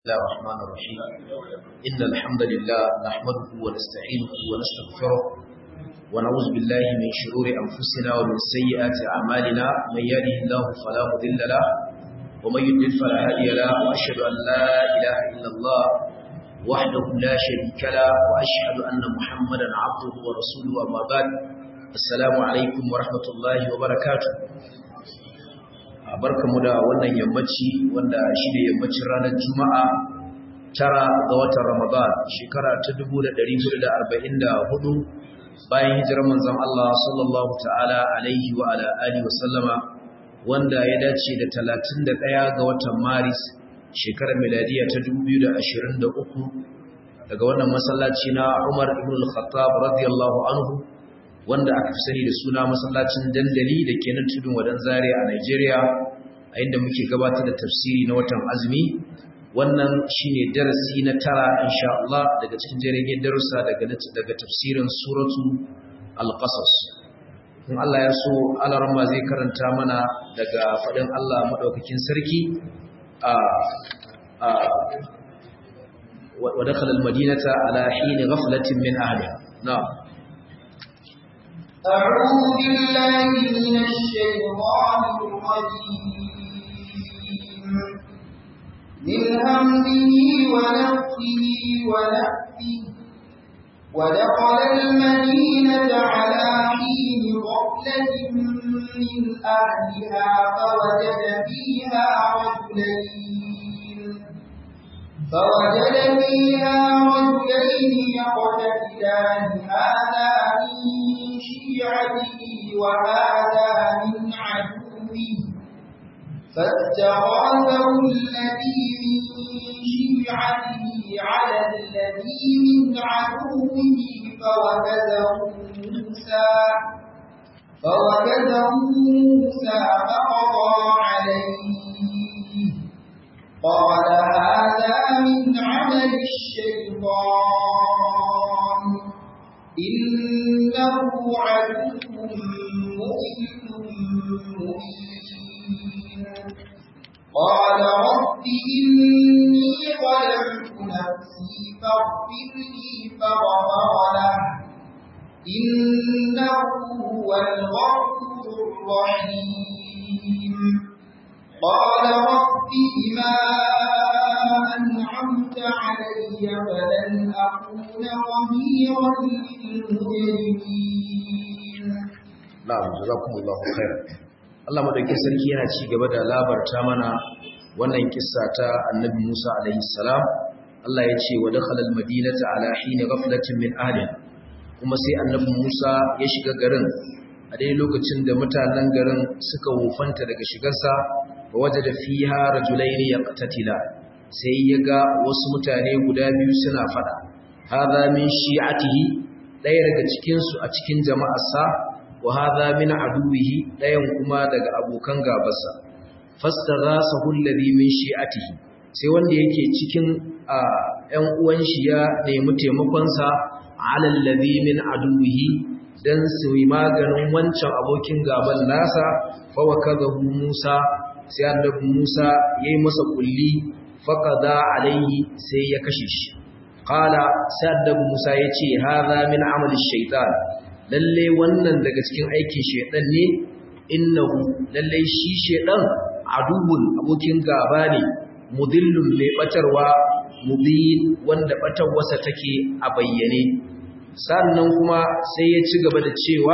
الله الرحمن الرحيم إن الحمد لله نحمده ونستعينه ونستغفره ونعوذ بالله من شرور أنفسنا ومن سيئات أعمالنا من يهده الله فلا مضل له ومن يضلل فلا هادي له وأشهد أن لا إله إلا الله وحده لا شريك له وأشهد أن محمدا عبده ورسوله أما بعد السلام عليكم ورحمة الله وبركاته barkamu da wannan yammaci wanda shi ne yammacin ranar juma'a tara ga watan ramadan shekara ta 1444 bayan hijirar manzon Allah sallallahu ta'ala alaihi wa ala alihi wa sallama wanda ya dace da 31 ga watan maris shekarar miladiya ta 2023 daga wannan masallaci na Umar ibn al-Khattab radiyallahu anhu wanda aka fi sani da suna masallacin dandali da ke nan tudun wadan zare a Nigeria a inda muke gabatar da tafsiri na watan azumi wannan shine darasi na tara insha Allah daga cikin jirgin darussa daga daga tafsirin suratu al-qasas in Allah ya so alarma zai karanta mana daga fadin Allah madaukakin sarki a a wa dakhala al-madinata ala hin ghaflatin min ahliha na'am أعوذ بالله من الشيطان الرجيم من همزه ونفسه ونفسه ودخل المدينة على حين غفلة من أهلها فوجد فيها رجلين فوجد فيها رجلين يقتتلان هذا من شيعته وهذا من عدوه فاستغاثه الذي من شيعته على الذي من عدوه فوكزه موسى فوكزه موسى فقضى عليه قال هذا من عمل الشيطان إنه عدو مؤمن مبين قال رب إني ظلمت نفسي فاغفر لي فغفر له إنه هو الغفور الرحيم قال رب بما أنعمت علي فلن أكون ظهيرا للمجرمين na'am jazakumullahu khairan Allah madaukakin sarki yana ci gaba da labarta mana wannan kissa ta Annabi Musa alaihi salam Allah ya ce wa dakhala al-madinata ala hini ghaflatin min ahliha kuma sai Annabi Musa ya shiga garin a dai lokacin da mutanen garin suka wufanta daga shigarsa wa wajada fiha rajulaini yaqtatila sai ya ga wasu mutane guda biyu suna fada hadha min shi'atihi daya daga cikin su a cikin jama'arsa wa hadha min aduwihi dayan kuma daga abokan gabarsa fastaghasahu alladhi min shi'atihi sai wanda yake cikin ƴan uwan shi ya nemi taimakon sa ala alladhi min aduwihi dan su yi maganin wancan abokin gaban nasa fa wakadahu Musa sai annabi Musa yayi masa kulli faqada alaihi sai ya kashe shi qala sai annabi Musa yace hadha min amali shaytan lalle wannan daga cikin aikin shedan ne innahu lalle shi shedan aduwwun abokin gaba ne mudillun mai batarwa mubin wanda batarwarsa take a bayyane sannan kuma sai ya ci gaba da cewa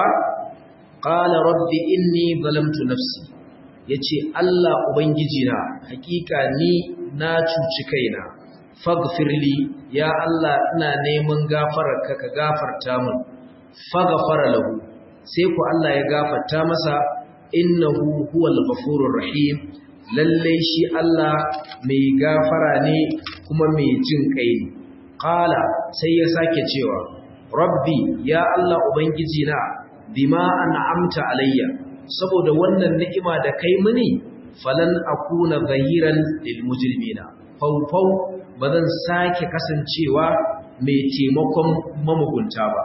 qala rabbi inni zalamtu nafsi yace Allah ubangiji na hakika ni na cuci kaina faghfirli ya Allah ina neman gafararka ka gafarta min faghfara lahu sai ku Allah ya gafarta masa innahu huwal ghafurur rahim lalle shi Allah mai gafara ne kuma mai jin kai ne qala sai ya sake cewa rabbi ya Allah ubangiji na bima an'amta alayya saboda wannan ni'ima da kai mini falan akuna zahiran lil mujrimina faufau bazan sake kasancewa mai taimakon mamugunta ba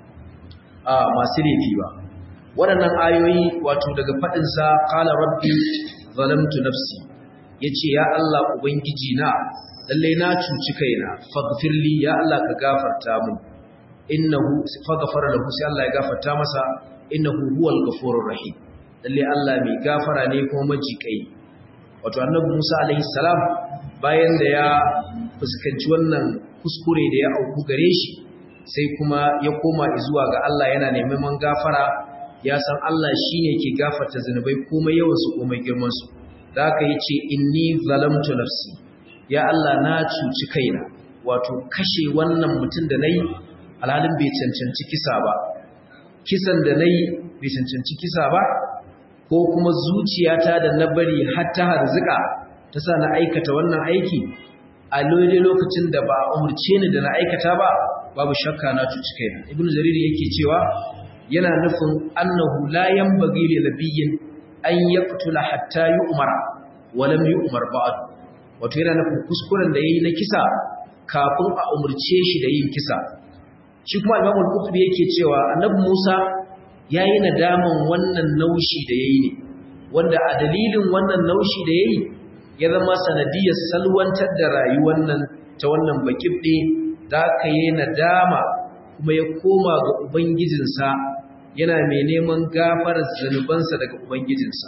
a masu laifi ba waɗannan ayoyi wato daga faɗinsa ƙala rabbi zalamtu nafsi ya ce ya Allah Ubangiji na lalle na cuci kaina faghfirli ya Allah ka gafarta min innahu faghfara lahu sai Allah ya gafarta masa innahu huwal ghafurur rahim lalle Allah mai gafara ne kuma majikai wato annabi Musa alaihi salam bayan da ya fuskanci wannan kuskure da ya auku gare shi sai kuma ya koma zuwa ga Allah yana neman gafara ya san Allah shine ke gafarta zanubai komai yawan su komai girman su da haka yace inni zalamtu nafsi ya Allah na cuci kaina wato kashe wannan mutum da nayi alhalin bai cancanci kisa ba kisan da nayi bai cancanci kisa ba ko kuma zuciyata da na bari har ta harzuka ta sa na aikata wannan aiki a lole lokacin da ba umurce ni da na aikata ba babu shakka na cuci kaina ibn jarir yake cewa yana nufin annahu la yanbaghi li nabiyyin an yaqtula hatta yu'mara wa lam yu'mar ba'd wato yana nufin kuskuren da yayi na kisa kafin a umurce shi da yin kisa shi kuma imam al-qurtubi yake cewa annabi Musa yayi nadaman wannan naushi da yayi ne wanda a dalilin wannan naushi da yayi ya zama sanadiyar salwantar da rayuwar nan ta wannan bakibde da aka yi nadama kuma ya koma ga ubangijinsa yana mai neman gafarar zanubansa daga ubangijinsa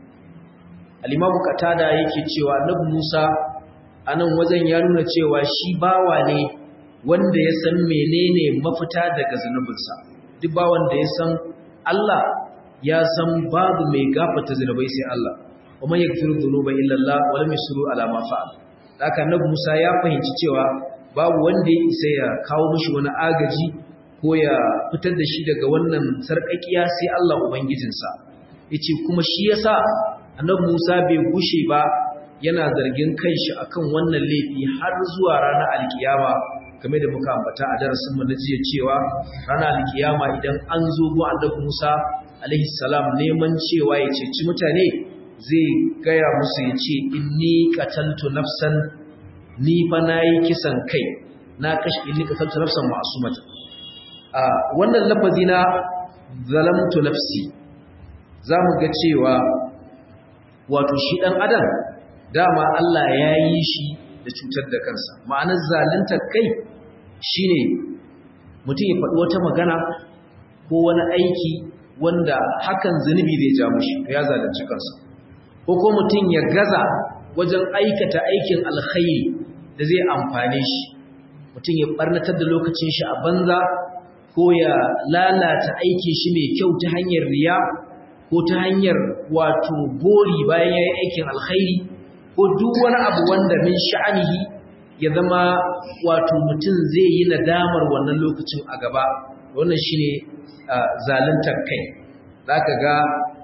al-imamu qatada yake cewa annabi Musa anan wajen ya nuna cewa shi bawa ne wanda ya san menene mafita daga zanubinsa duk bawan da ya san Allah ya san babu mai gafarta zanubai sai Allah wa man yaghfiru dhunuba illa Allah wa lam yusru ala ma fa'al haka annabi Musa ya fahimci cewa babu wanda ya isa ya kawo mishi wani agaji ko ya fitar da shi daga wannan sarƙaƙiya sai Allah ubangijinsa yace kuma shi yasa annabi Musa bai gushe ba yana zargin kanshi akan wannan laifi har zuwa ranar alkiyama game da muka ambata a darasin mu na jiya cewa ranar alkiyama idan an zo go annabi Musa alaihi salam neman cewa ya ceci mutane zai gaya musu ya ce inni qataltu nafsan ni fa nayi kisan kai na kashi inni qataltu nafsan ma'sumatan a wannan lafazi na zalamtu nafsi zamu ga cewa wato shi dan adam dama Allah ya yi shi da cutar da kansa ma'anar zalunta kai shine mutum ya faɗi wata magana ko wani aiki wanda hakan zunubi zai ja mushi ya zalunci kansa ko ko mutum ya gaza wajen aikata aikin alkhairi da zai amfane shi mutum ya barnatar da lokacin shi a banza ko ya lalata aikin shi mai kyau ta hanyar riya ko ta hanyar wato gori bayan ya yi aikin alkhairi ko duk wani abu wanda min sha'anihi ya zama wato mutum zai yi nadamar wannan lokacin a gaba wannan shine zaluntar kai zaka ga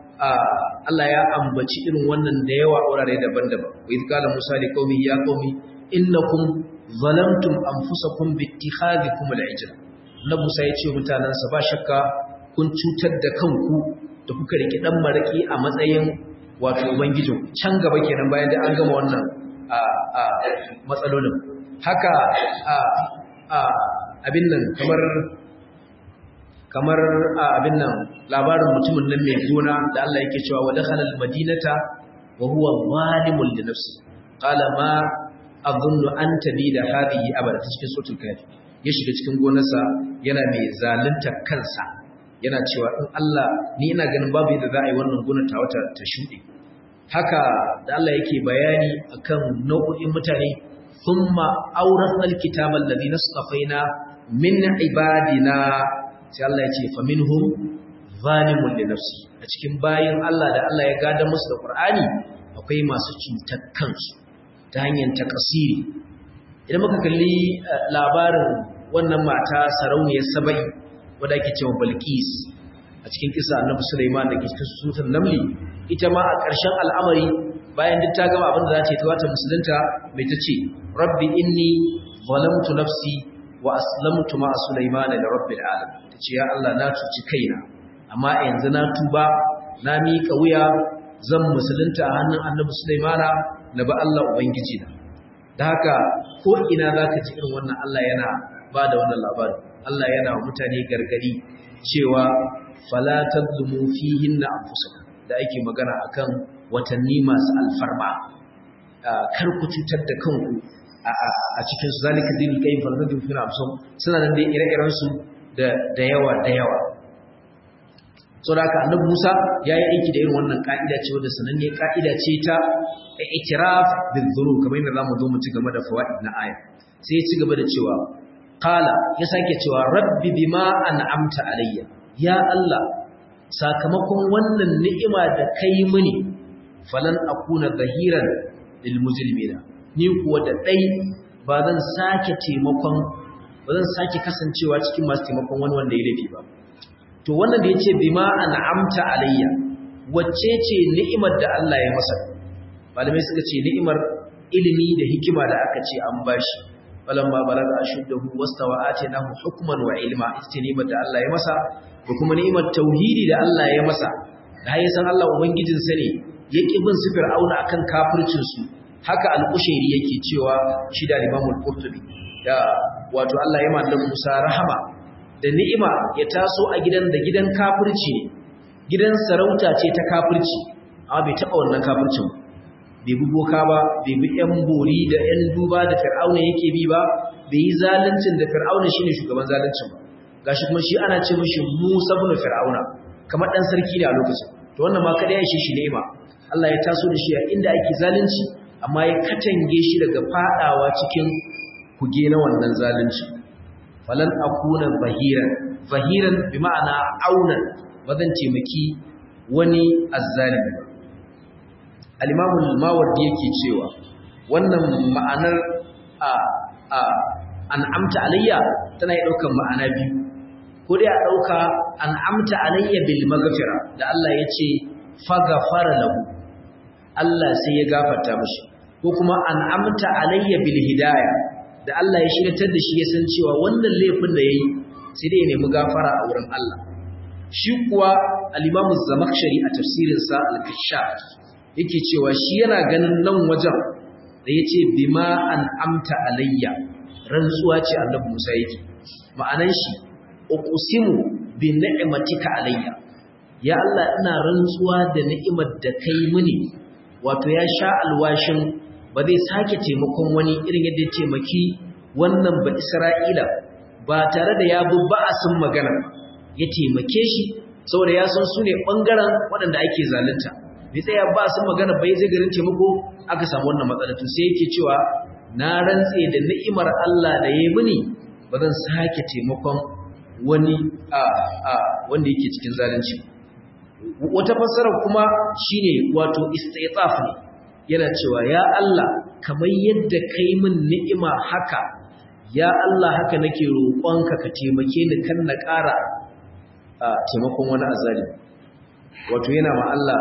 Allah ya ambaci irin wannan da yawa wurare daban-daban wa idh qala musa li qaumi ya qaumi innakum zalamtum anfusakum bi ittikhadhikum al-ijra na musa ya ce mutanansa ba shakka kun cutar da kanku da kuka riki dan maraki a matsayin wato ubangijin can gaba kenan bayan da an gama wannan matsalolin haka abin nan kamar kamar abin nan labarin mutumin nan mai gona da Allah yake cewa wa dakhala al-madinata wa huwa zalimun li nafsi qala ma adhunnu an tabida hadhihi abada cikin suratul kafi ya shiga cikin gonarsa yana mai zalunta kansa yana cewa in Allah ni ina ganin babu yadda za a yi wannan gonar ta wata ta shuɗe haka da Allah yake bayani akan nau'o'in mutane thumma awrathna al-kitaba alladhina istafaina min ibadina sai Allah ya ce faminhum zalimun li nafsi a cikin bayin Allah da Allah ya gada musu da Qur'ani akwai masu cutar kansu ta hanyar takasiri idan muka kalli labarin wannan mata sarauniyar Saba'i wadda ake cewa Balqis a cikin kisa Annabi Sulaiman da ke cikin sutan Namli ita ma a ƙarshen al'amari bayan duk ta gama abin da za ta yi ta wata musulunta mai ta ce rabbi inni zalamtu nafsi wa aslamtu ma Sulaiman da rabbil alamin tace ya Allah na cuci kaina amma yanzu na tuba na miƙa wuya zan musulunta a hannun Annabi Sulaimana na ba Allah ubangiji na da haka ko ina zaka ji irin wannan Allah yana ba da wannan labarin Allah yana wa mutane gargadi cewa fala tadlumu fihinna anfusakum da ake magana akan watanni masu alfarma kar ku cutar da kanku a a cikin su zalika dinul qayyim fa zadu fi nafsum suna nan dai ire-iren su da da yawa da yawa saboda haka annabi Musa yayi aiki da irin wannan ka'ida ce wanda sananne ka'ida ce ta i'tiraf bil dhunub kamar yadda zamu zo mu ci gaba da fawaid na aya sai ya ci gaba da cewa qala ya sake cewa rabbi bima an'amta alayya ya Allah sakamakon wannan ni'ima da kai mini falan akuna zahiran lil mujrimina ni kuwa da dai ba zan sake taimakon ba zan sake kasancewa cikin masu taimakon wani wanda ya laifi ba to wannan da yace bima an'amta alayya wacce ce ni'imar da Allah ya masa malamai suka ce ni'imar ilimi da hikima da aka ce an bashi falamma balaga ashuddahu wastawa atainahu hukman wa ilma ita ni'imar da Allah ya masa da kuma ni'imar tauhidi da Allah ya masa da ya san Allah ubangijin sa ne yake bin su fir'auna akan kafircin su haka al-qushairi yake cewa shi da Imam al-Qurtubi da wato Allah ya mallaka Musa rahama da ni'ima ya taso a gidan da gidan kafirci ne gidan sarauta ce ta kafirci amma bai taba wannan kafircin bai bi boka ba bai bi yan bori da yan duba da fir'auna yake bi ba bai yi zaluncin da fir'auna shine shugaban zaluncin ba gashi kuma shi ana ce mishi Musa ibn Fir'auna kamar dan sarki ne a lokacin to wannan ma kada ya shi shi ni'ima Allah ya taso da shi a inda ake zalunci amma ya katange shi daga fadawa cikin kuge na wannan zalunci falan akuna zahiran zahiran bi ma'ana aunan bazan ce miki wani azzalimi al-Imam al-Mawardi yake cewa wannan ma'anar a a an'amta alayya tana yi daukan ma'ana biyu ko dai a ɗauka an amta alayya bil magafira da Allah ya ce fagafara lahu Allah sai ya gafarta mashi ko kuma an amta alayya bil hidaya da Allah ya shiratar da shi ya san cewa wannan laifin da yayi sai dai ya nemi gafara a wurin Allah shi kuwa al-Imam Zamakhshari a tafsirin sa al-Kashaf yake cewa shi yana ganin nan wajen da yace bima an amta alayya rantsuwa ce Annabi Musa yake ma'anan shi uqsimu bi ni'matika alayya ya Allah ina rantsuwa da ni'imar da kai mini wato ya sha alwashin ba zai sake taimakon wani irin yadda ya taimaki wannan ba Isra'ila ba tare da ya bi ba'asin magana ya taimake shi saboda ya san su ne bangaren waɗanda ake zalunta bai tsaya ba sun magana bai zai garin taimako aka samu wannan matsala to sai yake cewa na rantse da ni'imar Allah da ya yi mini ba zan sake taimakon wani a a wanda yake cikin zalunci wata fassara kuma shine wato istitaf ne yana cewa ya Allah kamar yadda kai min ni'ima haka ya Allah haka nake roƙonka ka taimake ni kan na ƙara taimakon wani azali wato yana ma Allah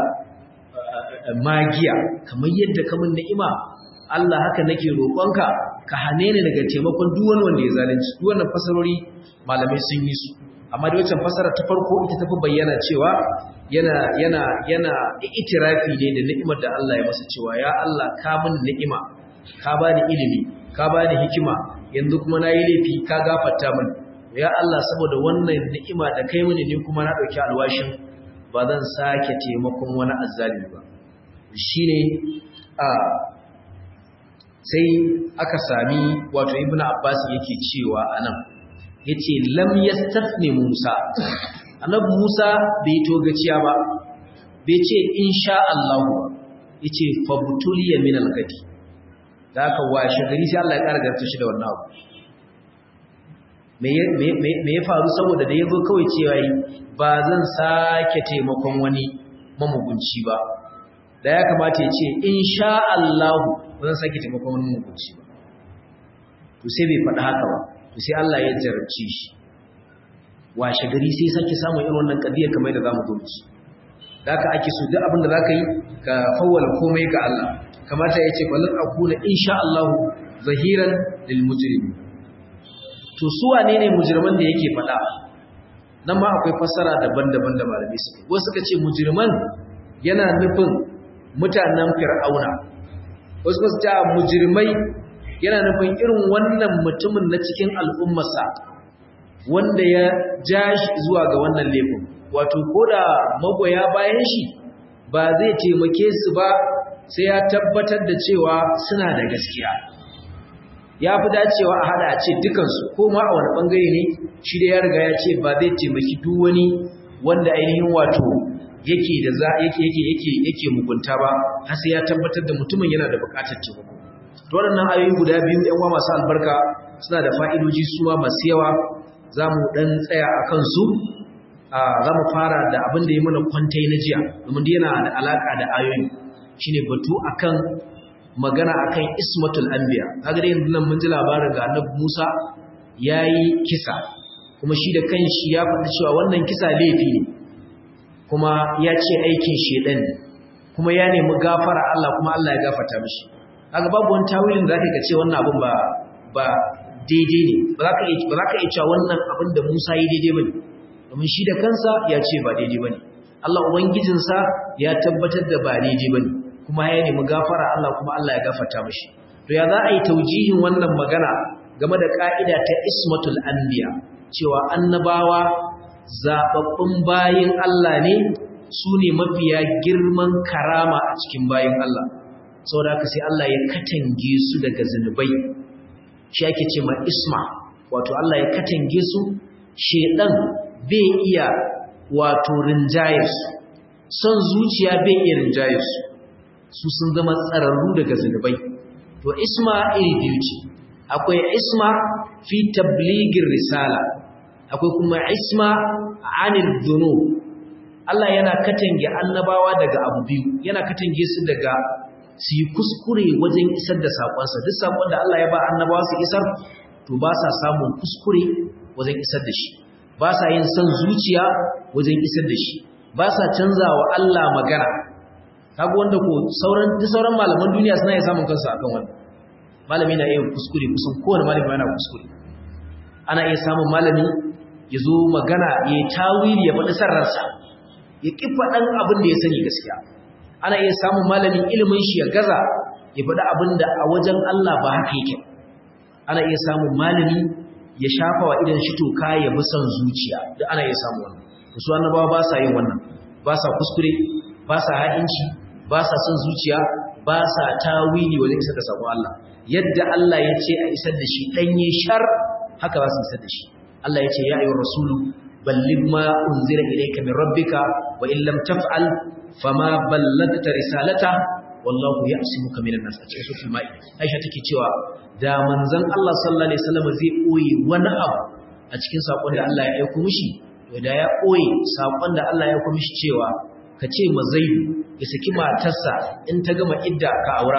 magiya kamar yadda ka min ni'ima Allah haka nake roƙonka ka hane ni daga taimakon duk wani wanda ya zalunci duk wannan fasarori malamai sun yi su amma da wancan fasara ta farko ita tafi bayyana cewa yana yana yana itirafi ne da ni'imar da Allah ya masa cewa ya Allah ka min ni'ima ka bani ilimi ka bani hikima yanzu kuma nayi laifi ka gafarta min ya Allah saboda wannan ni'ima da kai mini ne kuma na dauki alwashin ba zan sake taimakon wani azzalimi ba shine a sai aka sami wato ibnu abbas yake cewa anan yace lam yastafni Musa annabi Musa bai togaciya ba bai ce insha Allah yace fabtuliya min al-gadi da aka washe gari sai Allah ya ƙara garta shi da wannan abu me me ya faru saboda da yazo kawai cewa yi ba zan sake taimakon wani mamugunci ba da ya kamata ya ce insha Allah ba zan sake taimakon wani mamugunci ba to sai bai faɗi haka ba to sai Allah ya jarabci shi washe gari sai sake samun irin wannan kadiyar kamar da zamu zo ci da haka ake so duk abin da zaka yi ka fawwala komai ga Allah kamata ya ce falan akuna insha Allah zahiran lil mujrimin to su wane ne mujriman da yake faɗa nan ma akwai fassara daban-daban da malamai suke wasu suka ce mujriman yana nufin mutanen fir'auna wasu suka ce mujrimai yana nufin irin wannan mutumin na cikin al'ummarsa wanda ya ja shi zuwa ga wannan laifin wato ko da magoya bayan shi ba zai taimake su ba sai ya tabbatar da cewa suna da gaskiya ya fi dacewa a hada a ce dukansu ko ma a wani bangare ne shi da ya riga ya ce ba zai taimaki duk wani wanda ainihin wato yake da za yake yake yake yake mugunta ba har sai ya tabbatar da mutumin yana da bukatar taimako to waɗannan ayoyi guda biyu ƴan uwa masu albarka suna da fa'idoji su ma masu yawa za mu ɗan tsaya a kansu za mu fara da abin da ya mana kwantai na jiya domin yana da alaƙa da ayoyi shine batu akan magana akan ismatul anbiya kaga dai yanzu nan mun ji labarin ga annabi Musa yayi kisa kuma shi da kanshi ya faɗi cewa wannan kisa laifi ne kuma ya ce aikin shedan ne kuma ya nemi gafara Allah kuma Allah ya gafarta mishi kaga babu wani tawilin da zaka ce wannan abin ba ba daidai ne ba za ka iya ba za ka iya cewa wannan abin da Musa yi daidai bane domin shi da kansa ya ce ba daidai bane Allah ubangijinsa ya tabbatar da ba daidai bane kuma ya nemi gafara Allah kuma Allah ya gafarta mishi to ya za a yi taujihin wannan magana game da ka'ida ta ismatul anbiya cewa annabawa zababbun bayin Allah ne su ne mafiya girman karama a cikin bayin Allah saboda haka sai Allah ya katange su daga zunubai shi ake ce ma isma wato Allah ya katange su shedan bai iya wato rinjayarsu son zuciya bai iya rinjayarsu su sun zama tsararru daga zunubai to isma iri biyu ce akwai isma fi tabligin risala akwai kuma isma anil dhunub Allah yana katange annabawa daga abu biyu yana katange su daga su yi kuskure wajen isar da sakonsa duk sakon da Allah ya ba annabawa su isar to ba sa samun kuskure wajen isar da shi ba sa yin son zuciya wajen isar da shi ba sa canza wa Allah magana kaga wanda ko sauran duk sauran malaman duniya suna iya samun kansu akan wannan malami na iya kuskure kusan kowane malami yana kuskure ana iya samun malami ya zo magana ya tawili ya faɗi sarrarsa ya ƙi faɗan abin da ya sani gaskiya ana iya samun malamin ilimin shi ya gaza ya faɗi abin da a wajen Allah ba haka yake ana iya samun malami ya shafa wa idan shi toka ya bi son zuciya duk ana iya samun wannan su annabawa ba sa yin wannan ba sa kuskure ba sa ha'inci ba sa son zuciya ba sa tawili wajen isar da sabon Allah yadda Allah ya ce a isar da shi ɗanye shar haka za su isar da shi Allah ya ce ya ayyuhar rasulu balligh ma unzila ilayka min rabbika wa in lam taf'al fama ballagta risalata wallahu ya'simuka minan nas a cikin suratul ma'i Aisha take cewa da manzon Allah sallallahu alaihi wasallam zai koyi wani abu a cikin sakon da Allah ya aika mishi to da ya koyi sakon da Allah ya aika mishi cewa ka ce ma zaidu ya saki matarsa in ta gama idda ka aura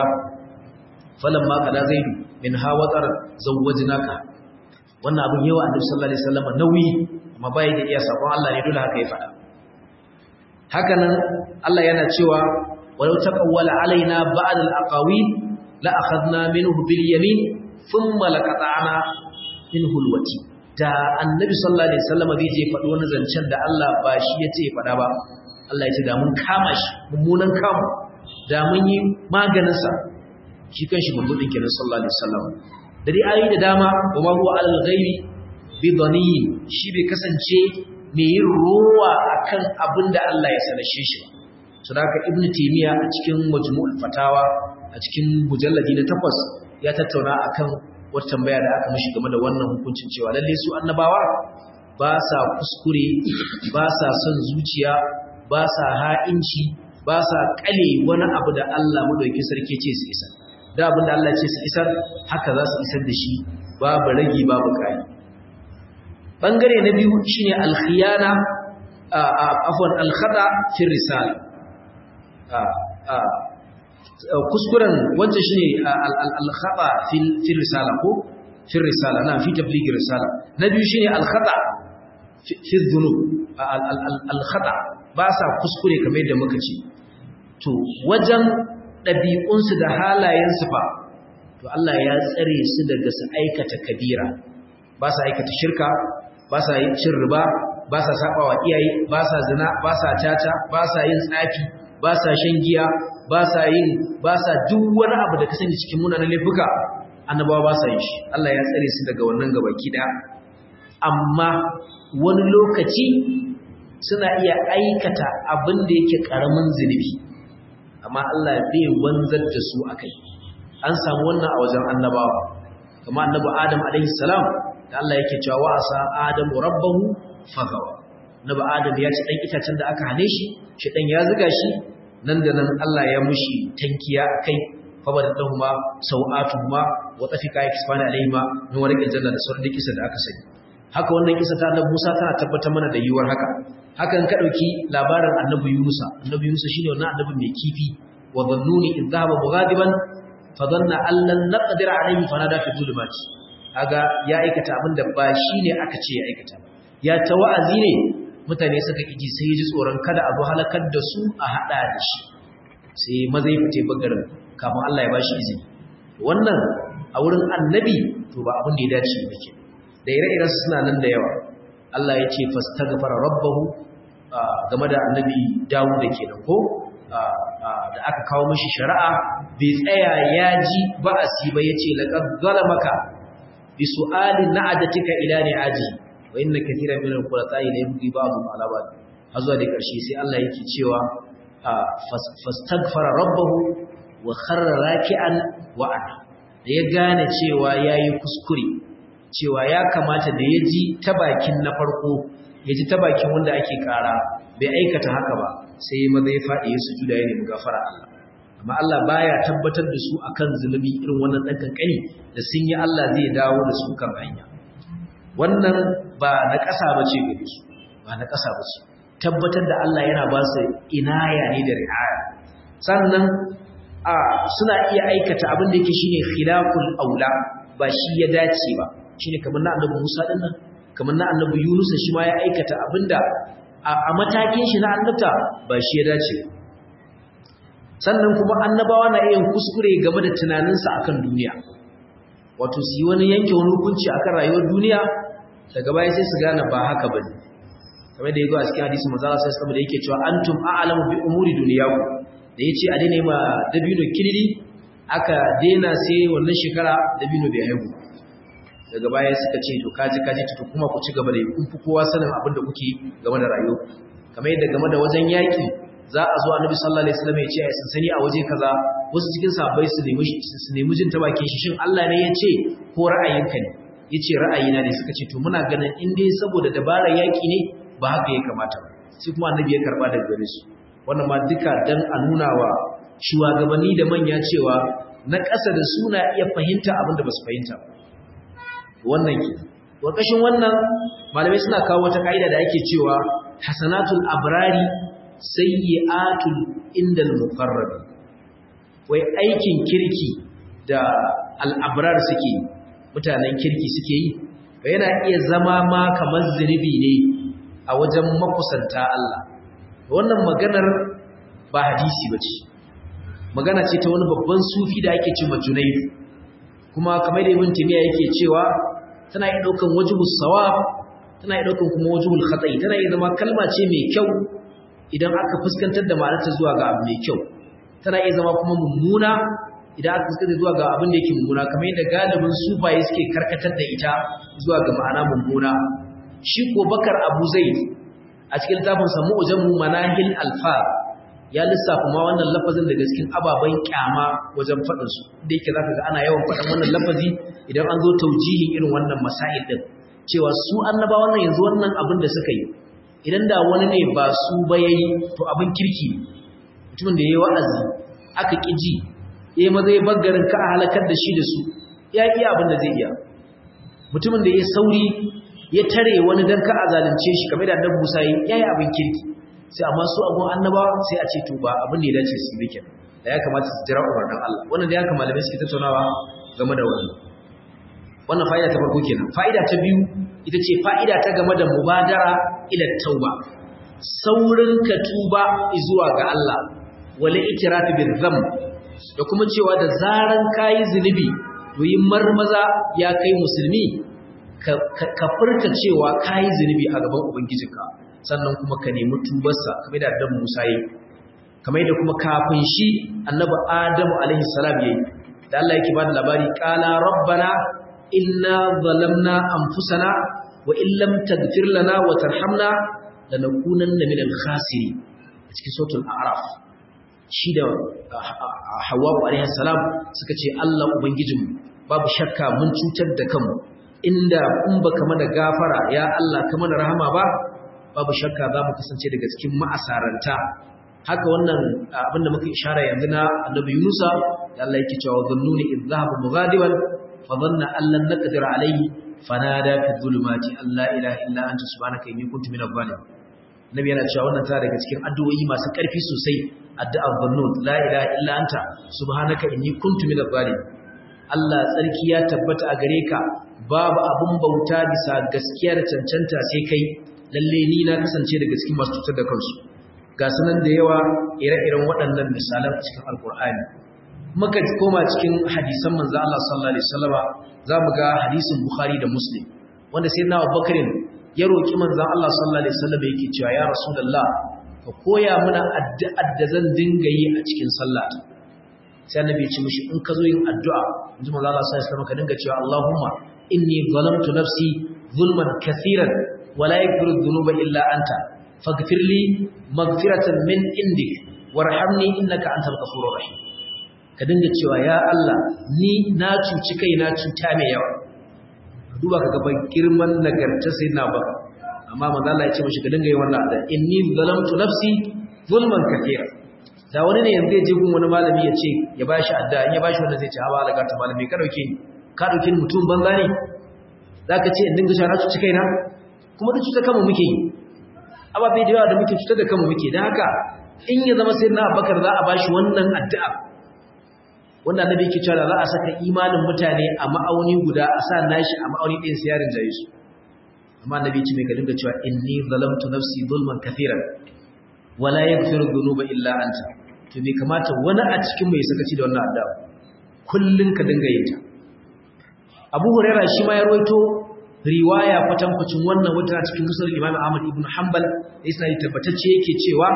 falamma kada zaidu min hawatar zawwajnaka wannan abin yawa annabi sallallahu alaihi wasallam nauyi amma bai da iya sakon Allah ne dole haka ya faɗa hakanan Allah yana cewa walau taqawwala alaina ba'd al-aqawil la akhadna minhu bil yamin thumma laqata'na minhu al-wati da annabi sallallahu alaihi wasallam zai je faɗi wani zancen da Allah ba shi yace ya faɗa ba Allah ya ce da mun kama shi mummunan kamu da mun yi maganinsa shi kan shi mummunin kenan sallallahu alaihi wasallam da dai ayi da dama wa ma huwa alal ghaibi bi dhaniyin shi bai kasance mai yin ruwa akan abin da Allah ya sanashe shi to da haka ibnu taymiya a cikin majmu'ul fatawa a cikin mujalladi na takwas ya tattauna akan wata tambaya da aka mishi game da wannan hukuncin cewa lalle su annabawa ba sa kuskure ba sa son zuciya ba sa ha'inci ba sa kale wani abu da Allah madauki sarki ce su isar da abin da Allah ce su isar haka za su isar da shi babu ragi babu kai bangare na biyu shine al-khiyana afwan al-khata fi risala kuskuren wancan shine al-khata fi risala ko fi risala na fi tabligh risala na biyu shine al-khata fi dhunub al-khata ba sa kuskure kamar yadda muka ce to wajen ɗabi'unsu da halayensu fa to Allah ya tsare su daga su aikata kabira ba sa aikata shirka ba sa yin cin riba ba sa sabawa iyaye ba sa zina ba sa caca ba sa yin tsafi ba sa shan giya ba sa yin ba sa duk wani abu da ka sani cikin munanan laifuka annabawa ba sa yin shi Allah ya tsare su daga wannan gabaki daya amma wani lokaci suna iya aikata abin da yake ƙaramin zunubi amma Allah bai wanzar da su akai an samu wannan a wajen annabawa kamar annabi Adam alaihi salam da Allah yake cewa wa asa Adamu rabbahu fagawa annabi Adam ya ci dan itacen da aka hane shi shi dan ya zuga shi nan da nan Allah ya mushi tankiya akai fabadatuhuma sau'atuhuma wa tafika yakfana alaihima min warqil janna da sauran kisa da aka sani haka wannan kisa ta annabi Musa tana tabbatar mana da yiwuwar haka hakan ka dauki labarin annabi Yunus annabi Yunus shine wannan annabi mai kifi wa dhannuni idh dhahaba mughadiban fa dhanna an lan naqdir alayhi fanada fi dhulumati kaga ya aikata abinda ba shine aka ce ya aikata ya ta wa'azi ne mutane suka kiji sai ji tsoron kada a zo halakar da su a hada da shi sai maza ya fite bagarin kafin Allah ya bashi izini wannan a wurin annabi to ba abin da ya dace ba ke da ire-iren suna nan da yawa Allah ya ce fastaghfara rabbahu game da annabi Dawud da kenan ko da aka kawo mishi shari'a bai tsaya ya ji ba'asi ba yace laqad zalamaka bi su'ali na'adatika ila ni'aji wa inna kathiran min al-qurata'i la yabghi ba'dhum 'ala ba'd hazwa da karshe sai Allah yake cewa fastaghfara rabbahu wa kharra raki'an wa ana da ya gane cewa yayi kuskure cewa ya kamata da ya ji ta bakin na farko ya ji ta bakin wanda ake kara bai aikata haka ba sai ya maza ya faɗi ya sujuda ya nemi gafara Allah amma Allah baya tabbatar da su akan zunubi irin wannan dan kankani da sun yi Allah zai dawo da su kan hanya wannan ba na ƙasa bace gare su ba na ƙasa bace tabbatar da Allah yana ba su inaya ne da ri'aya sannan a suna iya aikata abin da yake shine khilaful aula ba shi ya dace ba shine kamar na annabi Musa din nan kamar na annabi Yunus shi ma ya aikata abinda a matakin shi na annabta ba shi ya dace sannan kuma annabawa na yin kuskure game da tunaninsa akan duniya wato su yi wani yanke wani hukunci akan rayuwar duniya daga baya sai su gane ba haka bane kamar da yago a cikin hadisi manzo Allah sallallahu alaihi da yake cewa antum a'lamu bi umuri dunyakum da yace a daina ma dabino kiriri aka daina sai wannan shekara dabino bai haihu daga baya suka ce to kaji kaji to kuma ku ci gaba da kun fi kowa sanin abin da kuke game da rayuwa kamar yadda game da wajen yaki za a zo annabi sallallahu alaihi wasallam ya ce ai sansani a waje kaza wasu cikin sahabbai su nemi su nemi jin ta bakin shi shin Allah ne ya ce ko ra'ayinka ne yace ra'ayina ne suka ce to muna ganin in dai saboda dabarar yaki ne ba haka ya kamata ba sai kuma annabi ya karba daga gare su wannan ma duka dan a nuna wa shugabanni da manya cewa na ƙasa da suna iya fahimta abin da ba su fahimta ba wannan ke ƙarƙashin wannan malamai suna kawo wata ka'ida da ake cewa hasanatul abrari sayyi'atul indal muqarrab wai aikin kirki da al'abrar suke mutanen kirki suke yi ba yana iya zama ma kamar zunubi ne a wajen makusanta Allah wannan maganar ba hadisi bace magana ce ta wani babban sufi da ake cewa Junaydu kuma kamar da Ibn Taymiyyah yake cewa tana iya daukan wajhus sawab tana iya daukan kuma wajhul khata'i tana iya zama kalma ce mai kyau idan aka fuskantar da ma'anarta zuwa ga abu mai kyau tana iya zama kuma mummuna idan aka fuskantar zuwa ga abin da yake mummuna kamar yadda galibin sufaye suke karkatar da ita zuwa ga ma'ana mummuna shi ko bakar abu zaid a cikin littafin sa mu'jamu manahil alfa ya lissafa ma wannan lafazin daga cikin ababen kyama wajen faɗin su da yake zaka ga ana yawan faɗin wannan lafazi idan an zo taujihin irin wannan masail din cewa su annaba wannan yanzu wannan abin da suka yi idan da wani ne ba su ba yayi to abin kirki mutumin da yayi wa'azi aka kiji yayi maza ya baggarin ka a halakar da shi da su ya iya abin da zai iya mutumin da ya sauri ya tare wani dan ka a zalunce shi kamar da annabi Musa yayi abin kirki sai amma su abun annabawa sai a ce to ba abin da ya dace su yi kenan da ya kamata su jira umarnin Allah wannan da ya kamata malamai suke tattaunawa game da wannan wannan fa'ida ta farko kenan fa'ida ta biyu ita ce fa'ida ta game da mubadara ila tauba saurin ka tuba zuwa ga Allah wala itirafi bil dhanb da kuma cewa da zaran kai zunubi to yin marmaza ya kai musulmi ka furta cewa kai zunubi a gaban ubangijinka sannan kuma ka nemi tubarsa kamar da dan Musa yi kamar da kuma kafin shi annabi Adamu alaihi salam yayi da Allah yake bada labari qala rabbana inna zalamna anfusana wa in lam taghfir lana wa tarhamna lanakunanna minal khasirin a cikin suratul a'raf shi da Hawwa alaihi salam suka ce Allah ubangijinmu babu shakka mun cutar da kanmu inda in baka mana gafara ya Allah ka mana rahama ba babu shakka za mu kasance daga cikin ma'asaranta haka wannan abin da muka ishara yanzu na annabi Yunusa da Allah yake cewa dhannuni idh dhahaba mughadiban fa dhanna an lan naqdir alayhi fanada fi dhulumati alla ilaha illa anta subhanaka inni kuntu minadh zalimin nabi yana cewa wannan tana daga cikin addu'o'i masu ƙarfi sosai addu'ar dhannun la ilaha illa anta subhanaka inni kuntu minadh zalimin Allah tsarki ya tabbata a gare ka babu abun bauta bisa gaskiya da cancanta sai kai lalle ni na kasance daga cikin masu cutar da kansu ga sunan da yawa ire-iren waɗannan misalan a cikin alkur'ani muka koma cikin hadisan manzo Allah sallallahu alaihi wasallama zamu ga hadisin Bukhari da Muslim wanda sai na Abubakar ya roki manzo Allah sallallahu alaihi wasallama yake cewa ya Rasulullah ka koya mana addu'ar da zan dinga yi a cikin sallah sai annabi ya ce mishi in ka zo yin addu'a inji manzo Allah sallallahu alaihi wasallama ka dinga cewa Allahumma inni zalamtu nafsi zulman kaseeran ولا يغفر الذنوب إلا أنت فاغفر لي مغفرة من عندك وارحمني إنك أنت الغفور الرحيم ka dinga cewa ya Allah ni na cuci kai na cuta mai yawa ka duba ka gaban girman nagarta sai na baka amma manzo Allah ya ce mishi ka dinga yin wannan da inni zalamtu nafsi zulman kathira da wani ne yanzu ya je gun wani malami ya ce ya bashi adda in ya bashi wannan zai ce hawa alaga ta malami ka dauke ni ka dauke ni mutum banza ne zaka ce in dinga shara cuci kaina kuma duk cutar kanmu muke yi ababai da yawa da muke cutar da kanmu muke don haka in ya zama sai na abakar za a ba shi wannan addu'a wannan annabi yake cewa za a saka imanin mutane a ma'auni guda a sa nashi a ma'auni ɗin sai yarin jaye su amma annabi ce mai ka dinga cewa inni zalamtu nafsi zulman kafiran wala yaghfiru dhunuba illa anta to me kamata wani a cikin mai sakaci da wannan addu'a kullun ka dinga yin ta Abu Hurairah shi ma ya rawaito riwaya kwatankwacin wannan wata cikin musulun imam ahmad ibn hanbal da isa tabbatacce yake cewa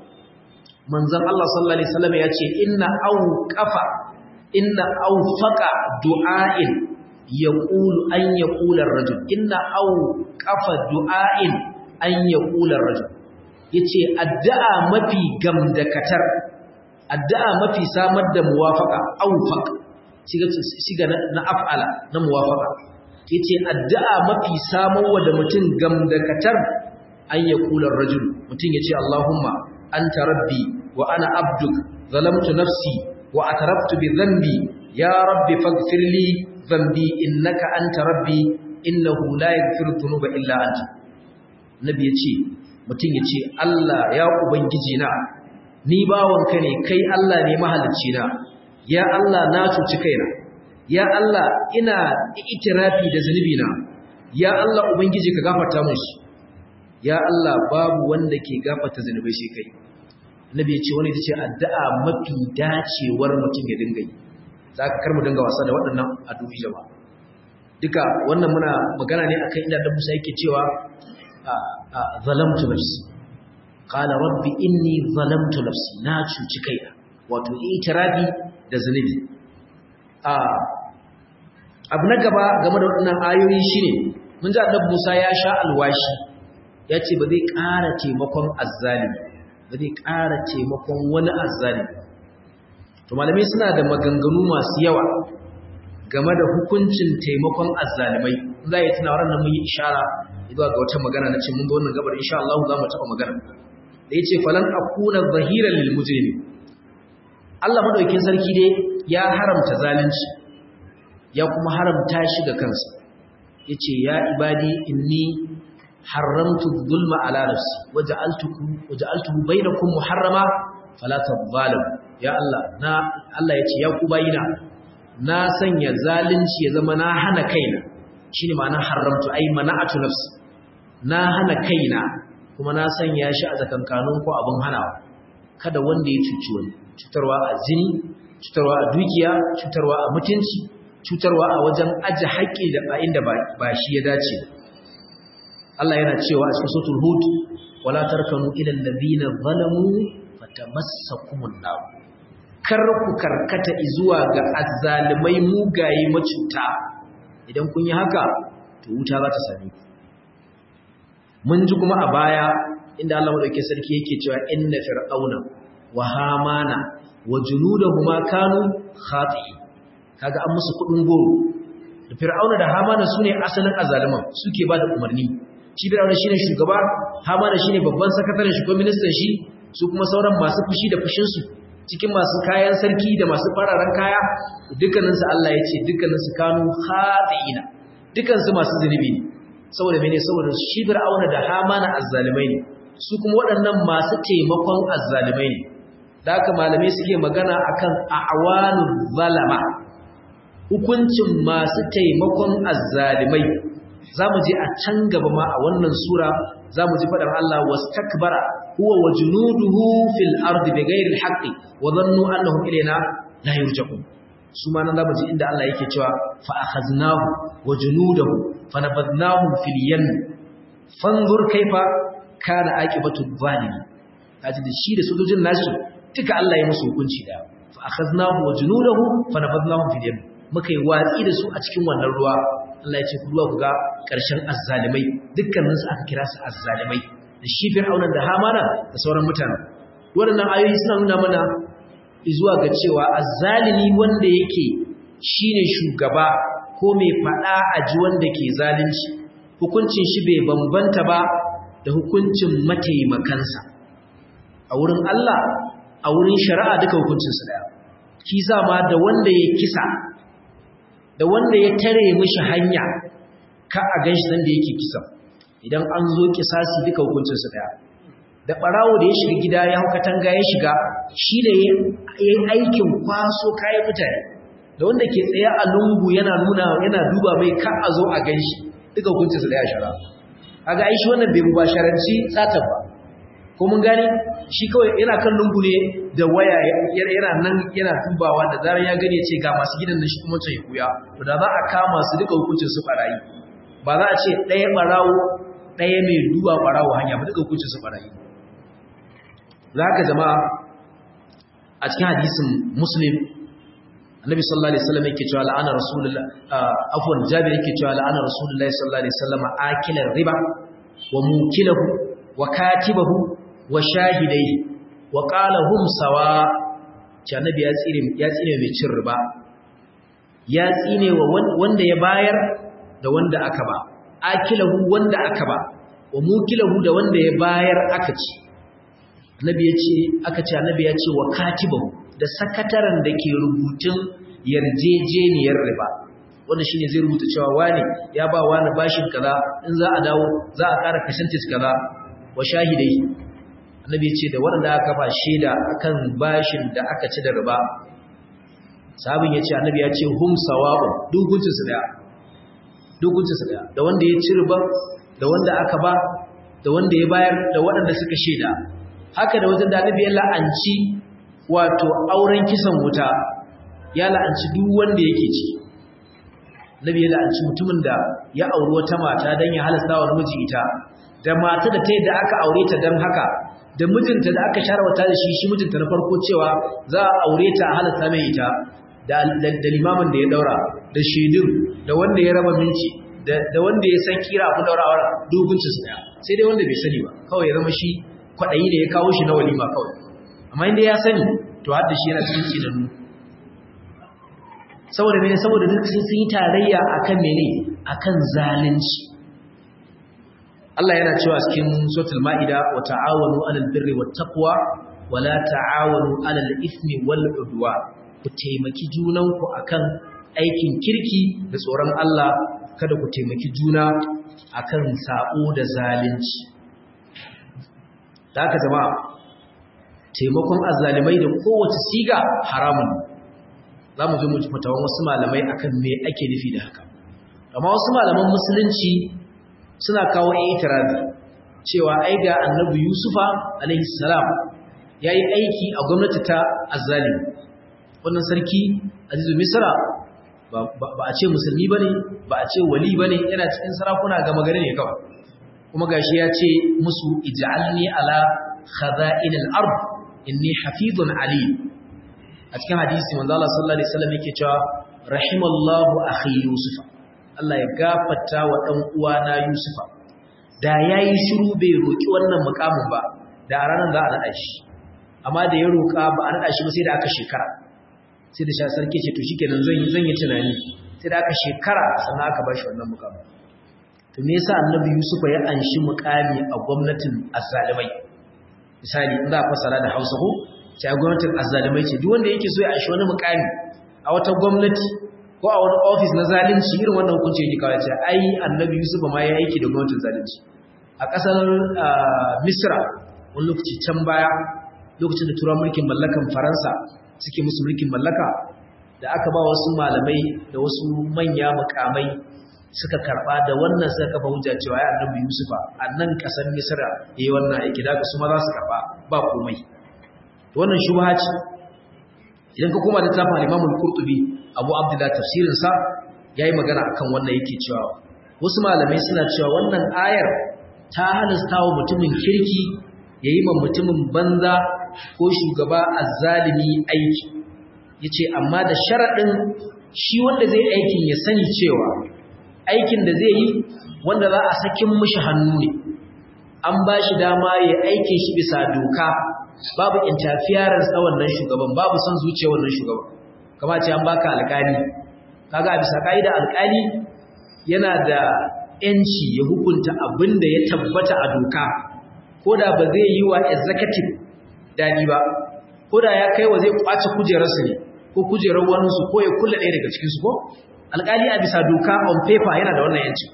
manzon Allah sallallahu alaihi wasallam ya ce inna awqafa inna awfaqa du'ain yaqulu an yaqula ar-rajul inna awqafa du'ain an yaqula ar-rajul yace addu'a mafi gamdakatar addu'a mafi samar da muwafaqa awfaq shiga shiga na af'ala na muwafaqa yace addu'a mafi samowa da mutum gamdakatar an ya kula rajul mutum yace Allahumma anta rabbi wa ana abduk zalamtu nafsi wa ataraftu bi dhanbi ya rabbi faghfir li dhanbi innaka anta rabbi innahu la yaghfiru dhunuba illa anta nabi yace mutum yace Allah ya ubangiji na ni bawanka ne kai Allah ne mahalicci na ya Allah na cuci kaina ya Allah ina itirafi da zunubi na ya Allah ubangiji ka gafarta musu ya Allah babu wanda ke gafarta zunubai sai kai nabi ya ce wani tace addu'a mafi dacewar mutum ya dinga yi zaka kar mu dinga wasa da waɗannan addu'o'i jama'a duka wannan muna magana ne akan inda Musa yake cewa zalamtu nafsi qala rabbi inni zalamtu nafsi na cuci kaina wato itirafi da zunubi abu na gaba game da waɗannan ayoyi shine mun ji annabi Musa ya sha alwashi ya ce ba zai ƙara taimakon azzalimi ba zai ƙara taimakon wani azzalimi to malamai suna da maganganu masu yawa game da hukuncin taimakon azzalimai za a yi tuna wannan mun yi ishara zuwa ga wata magana na ce mun ga wannan gabar insha Allah za mu taɓa magana da ya ce falan akuna zahiran lil mujrimin Allah madaukakin sarki dai ya haramta zalunci ya kuma haramta shi ga kansa yace ya ibadi inni haramtu dhulma ala nafsi waja'altukum waja'altuhu bainakum muharrama fala tadhalamu ya Allah na Allah yace ya ku bayina na sanya zalunci ya zama na hana kaina shine ma'ana haramtu ai mana'atu nafsi na hana kaina kuma na sanya shi a zakankanun ko abin hanawa kada wanda ya cuci wani cutarwa a zini cutarwa a dukiya cutarwa a mutunci cutarwa a wajen aje haƙƙi da ba inda ba shi ya dace Allah yana cewa a cikin suratul hud wala tarkanu ila allazina zalamu fatamassakumun nar kar ku karkata zuwa ga azzalimai mugaye macuta idan kun yi haka to wuta za ta same ku mun ji kuma a baya inda Allah madauke sarki yake cewa inna fir'auna wa hamana wa junudahuma kanu khati'in kaga an musu kudin goro da fir'auna da hamana sune asalin azaliman suke ba da umarni shi fir'auna shine shugaba hamana shine babban sakataren shi ko ministan shi su kuma sauran masu fushi da fushin su cikin masu kayan sarki da masu fararen kaya dukkanin su Allah ya ce dukkanin su kanu khati'ina dukkan su masu zunubi ne saboda mene saboda shi fir'auna da hamana azzalimai ne su kuma waɗannan masu taimakon azzalimai ne da haka malamai suke magana akan a'wanu zalama hukuncin masu taimakon azzalimai zamu je a can gaba ma a wannan sura zamu ji fadar Allah wastakbara huwa wa junuduhu fil ardi bighayri alhaqqi wa dhannu annahum ilayna la yurja'un su ma nan zamu ji inda Allah yake cewa fa akhaznahu wa junudahu fanabadnahum fil yam fanzur kaifa kana aqibatu zalimi kaji da shi da sojojin nashi duka Allah ya musu hukunci da fa akhaznahu wa junudahu fanabadnahum fil yam muka yi watsi da su a cikin wannan ruwa Allah ya ce ku ruwa ku ga ƙarshen azzalimai dukkanin su aka kira su azzalimai da shi fir'auna da hamana da sauran mutane waɗannan ayoyi suna nuna mana zuwa ga cewa azzalimi wanda yake shine shugaba ko mai faɗa a ji wanda ke zalunci hukuncin shi bai bambanta ba da hukuncin mataimakansa a wurin Allah a wurin shari'a duka hukuncinsu daya kisa ma da wanda ya kisa da wanda ya tare mishi hanya ka a ganshi nan da yake kisa idan an zo kisasi duka hukuncinsu daya da barawo da ya shiga gida ya hau katanga ya shiga shi da ya yi aikin kwaso kayan mutane da wanda ke tsaye a lungu yana nuna yana duba mai ka a zo a ganshi duka hukuncinsu daya shara kaga ai shi wannan bai mubasharanci satar ba ko mun gane shi kawai yana kan lungu ne da waya yana nan yana dubawa da zarar ya gani ya ce ga masu gidan nan shi kuma ce kuya to da za a kama su duka hukuncin su barayi ba za a ce ɗaya barawo ɗaya mai duba barawo hanya ba duka hukuncin su barayi za ka jama'a a cikin hadisin muslim annabi sallallahu alaihi wasallam yake cewa la'ana rasulullah afwan jabir yake cewa la'ana rasulullah sallallahu alaihi wasallam akilar riba wa mukilahu wa katibahu wa shahidai wa qala hum sawa ce annabi ya tsire ya tsine mai cin riba ya tsine wa wanda ya bayar da wanda aka ba akilahu wanda aka ba wa mukilahu da wanda ya bayar aka ci annabi ya ce aka ce annabi ya ce wa katibahu da sakataren da ke rubutun yarjejeniyar riba wanda shine zai rubuta cewa wani ya ba wani bashin kaza in za a dawo za a ƙara percentage kaza wa shahidai annabi ya ce da waɗanda aka ba shaida akan bashin da aka ci da riba sabin ya ce annabi ya ce hum sawa'u dukuncin su daya dukuncin su daya da wanda ya ci riba da wanda aka ba da wanda ya bayar da waɗanda suka shaida haka da wajen da annabi ya la'anci wato auren kisan wuta ya la'anci duk wanda yake ci nabi ya la'anci mutumin da ya auri wata mata don ya halasta wa miji ita da mata da ta yadda aka aure ta don haka da mijinta da aka share wata da shi shi mijinta na farko cewa za a aure ta a halasta mai ita da limamin da ya daura da shaidun da wanda ya raba minci da wanda ya san kira ku daura aure dogunci su daya sai dai wanda bai sani ba kawai ya zama shi kwaɗayi da ya kawo shi na walima kawai amma inda ya sani to har da shi yana cikin tsinannu saboda mene saboda duk sun yi tarayya akan mene akan zalunci Allah yana cewa cikin suratul maida wa ta'awanu 'alal birri wat taqwa wa la ta'awanu 'alal ithmi wal 'udwan ku taimaki junanku akan aikin kirki da tsoron Allah kada ku taimaki juna akan sabo da zalunci da haka jama'a taimakon azzalimai da kowace siga haramun za mu zo mu fatawan wasu malamai akan me ake nufi da haka amma wasu malaman musulunci suna kawo itirazi cewa ai ga annabi yusufa alaihi salam yayi aiki a gwamnati ta azzalimi wannan sarki azizu misra ba a ce musulmi bane ba a ce wali bane yana cikin sarakuna ga magana ne kawai kuma gashi ya ce musu ij'alni ala khaza'in al-ard inni hafizun alim a cikin hadisi manzo Allah sallallahu alaihi wasallam yake cewa rahimallahu akhi yusuf Allah ya gafarta wa dan uwana yusufa da yayi shiru bai roki wannan mukamin ba da a ranar za a nada shi amma da ya roka ba a nada shi ba sai da aka shekara sai da sha sarki ce to shikenan zan yi zan yi tunani sai da aka shekara sannan aka bashi wannan mukami to me yasa annabi Yusuf ya anshi mukami a gwamnatin azzalimai misali in za a fasara da Hausa ko sai gwamnatin azzalimai ce duk wanda yake so ya anshi wani mukami a wata gwamnati ko a wani office na zalunci irin wannan hukunci yake kawai ce ai annabi Yusuf ma ya aiki da gwamnatin zalunci a ƙasar Misra wani lokaci can baya lokacin da turawan mulkin mallakan Faransa suke musu mulkin mallaka da aka ba wasu malamai da wasu manya mukamai suka karba da wannan suka kafa hujja cewa ya annabi Yusufa a nan kasar Misra yayi wannan aiki da su ma za su karba ba komai wannan shubha ce idan ka koma da tafin Imam Al-Qurtubi Abu Abdullah tafsirin sa yayi magana akan wannan yake cewa wasu malamai suna cewa wannan ayar ta halasta wa mutumin kirki yayi ma mutumin banza ko shugaba azzalimi aiki yace amma da sharadin shi wanda zai aikin ya sani cewa aikin da zai yi wanda za a sakin mishi hannu ne an ba shi dama ya aikin shi bisa doka babu interference na wannan shugaban babu son zuciya wannan shugaban kama ce an baka alƙali kaga a bisa ka'ida alƙali yana da yanci ya hukunta abin da ya tabbata a doka ko da ba zai yi wa executive dadi ba ko da ya kai wa zai kwace kujerarsa ne ko kujerar waninsu ko ya kula ɗaya daga cikinsu ko alƙali a bisa doka on paper yana da wannan yanci